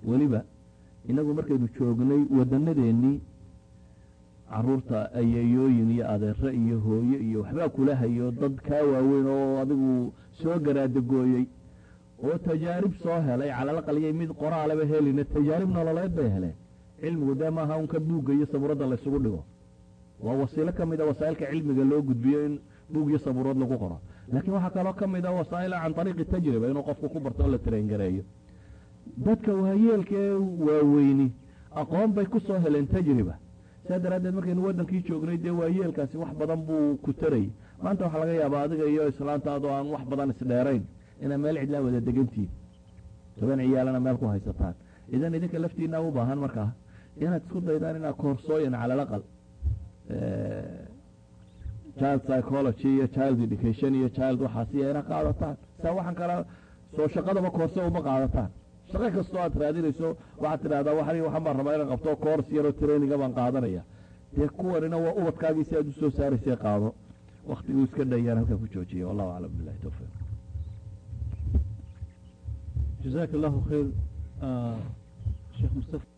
weliba inagu markaynu joognay wadanadeennii caruurta ayeeyooyin iyo adeero iyo hooyo iyo waxbaa kula hayo dad kaa waaweyn oo adigu soo garaadagooyey oo tajaarib soo helay calalaqaliyay mid qoraalaba helina tajaarib nololeed bay heleen cilmigu dee maaha unka buugga iyo sabuuradda laysugu dhigo waa wasiilo ka mid a wasaa'ilka cilmiga loo gudbiyo in buug iyo sabuurad lagu qoro laakiin waxaa kaloo ka mid a wasaa'ila can ariiqi tajriba inuu qofku ku barto oo la traingareeyo dadka waayeelka ee waaweyni aqoon bay ku soo heleen tajriba saa daraaddeed markaynu waddankii joognay dee waayeelkaasi wax badan buu ku tarayy maanta waxaa laga yaabaa adiga iyo islaantaadoo aan wax badan isdheerayn inaa meel cidlaa wada degantihin toban ciyaalana meel ku haysataan idan idinka laftiina u baahan markaa inaad isku daydaan inaad koorsooyin cala alaqal child psychology iyo child education iyo child waxaasiya inaad qaadataan saa waxaan kala soo shaqadaba koorso uma qaadataan shaqo kastoo aad raadinayso waxaad tidhahdaa waxan waxaan baan rabaa inaan qabto coors yaroo traininga baan qaadanaya dee kuwanina waa ubadkaagii si aad usoo saaraysay qaado waktiguu iska dhayaan halkaa ku joojiya wallahu aclam billahi towfiiq جزاك الله خير آه شيخ مصطفى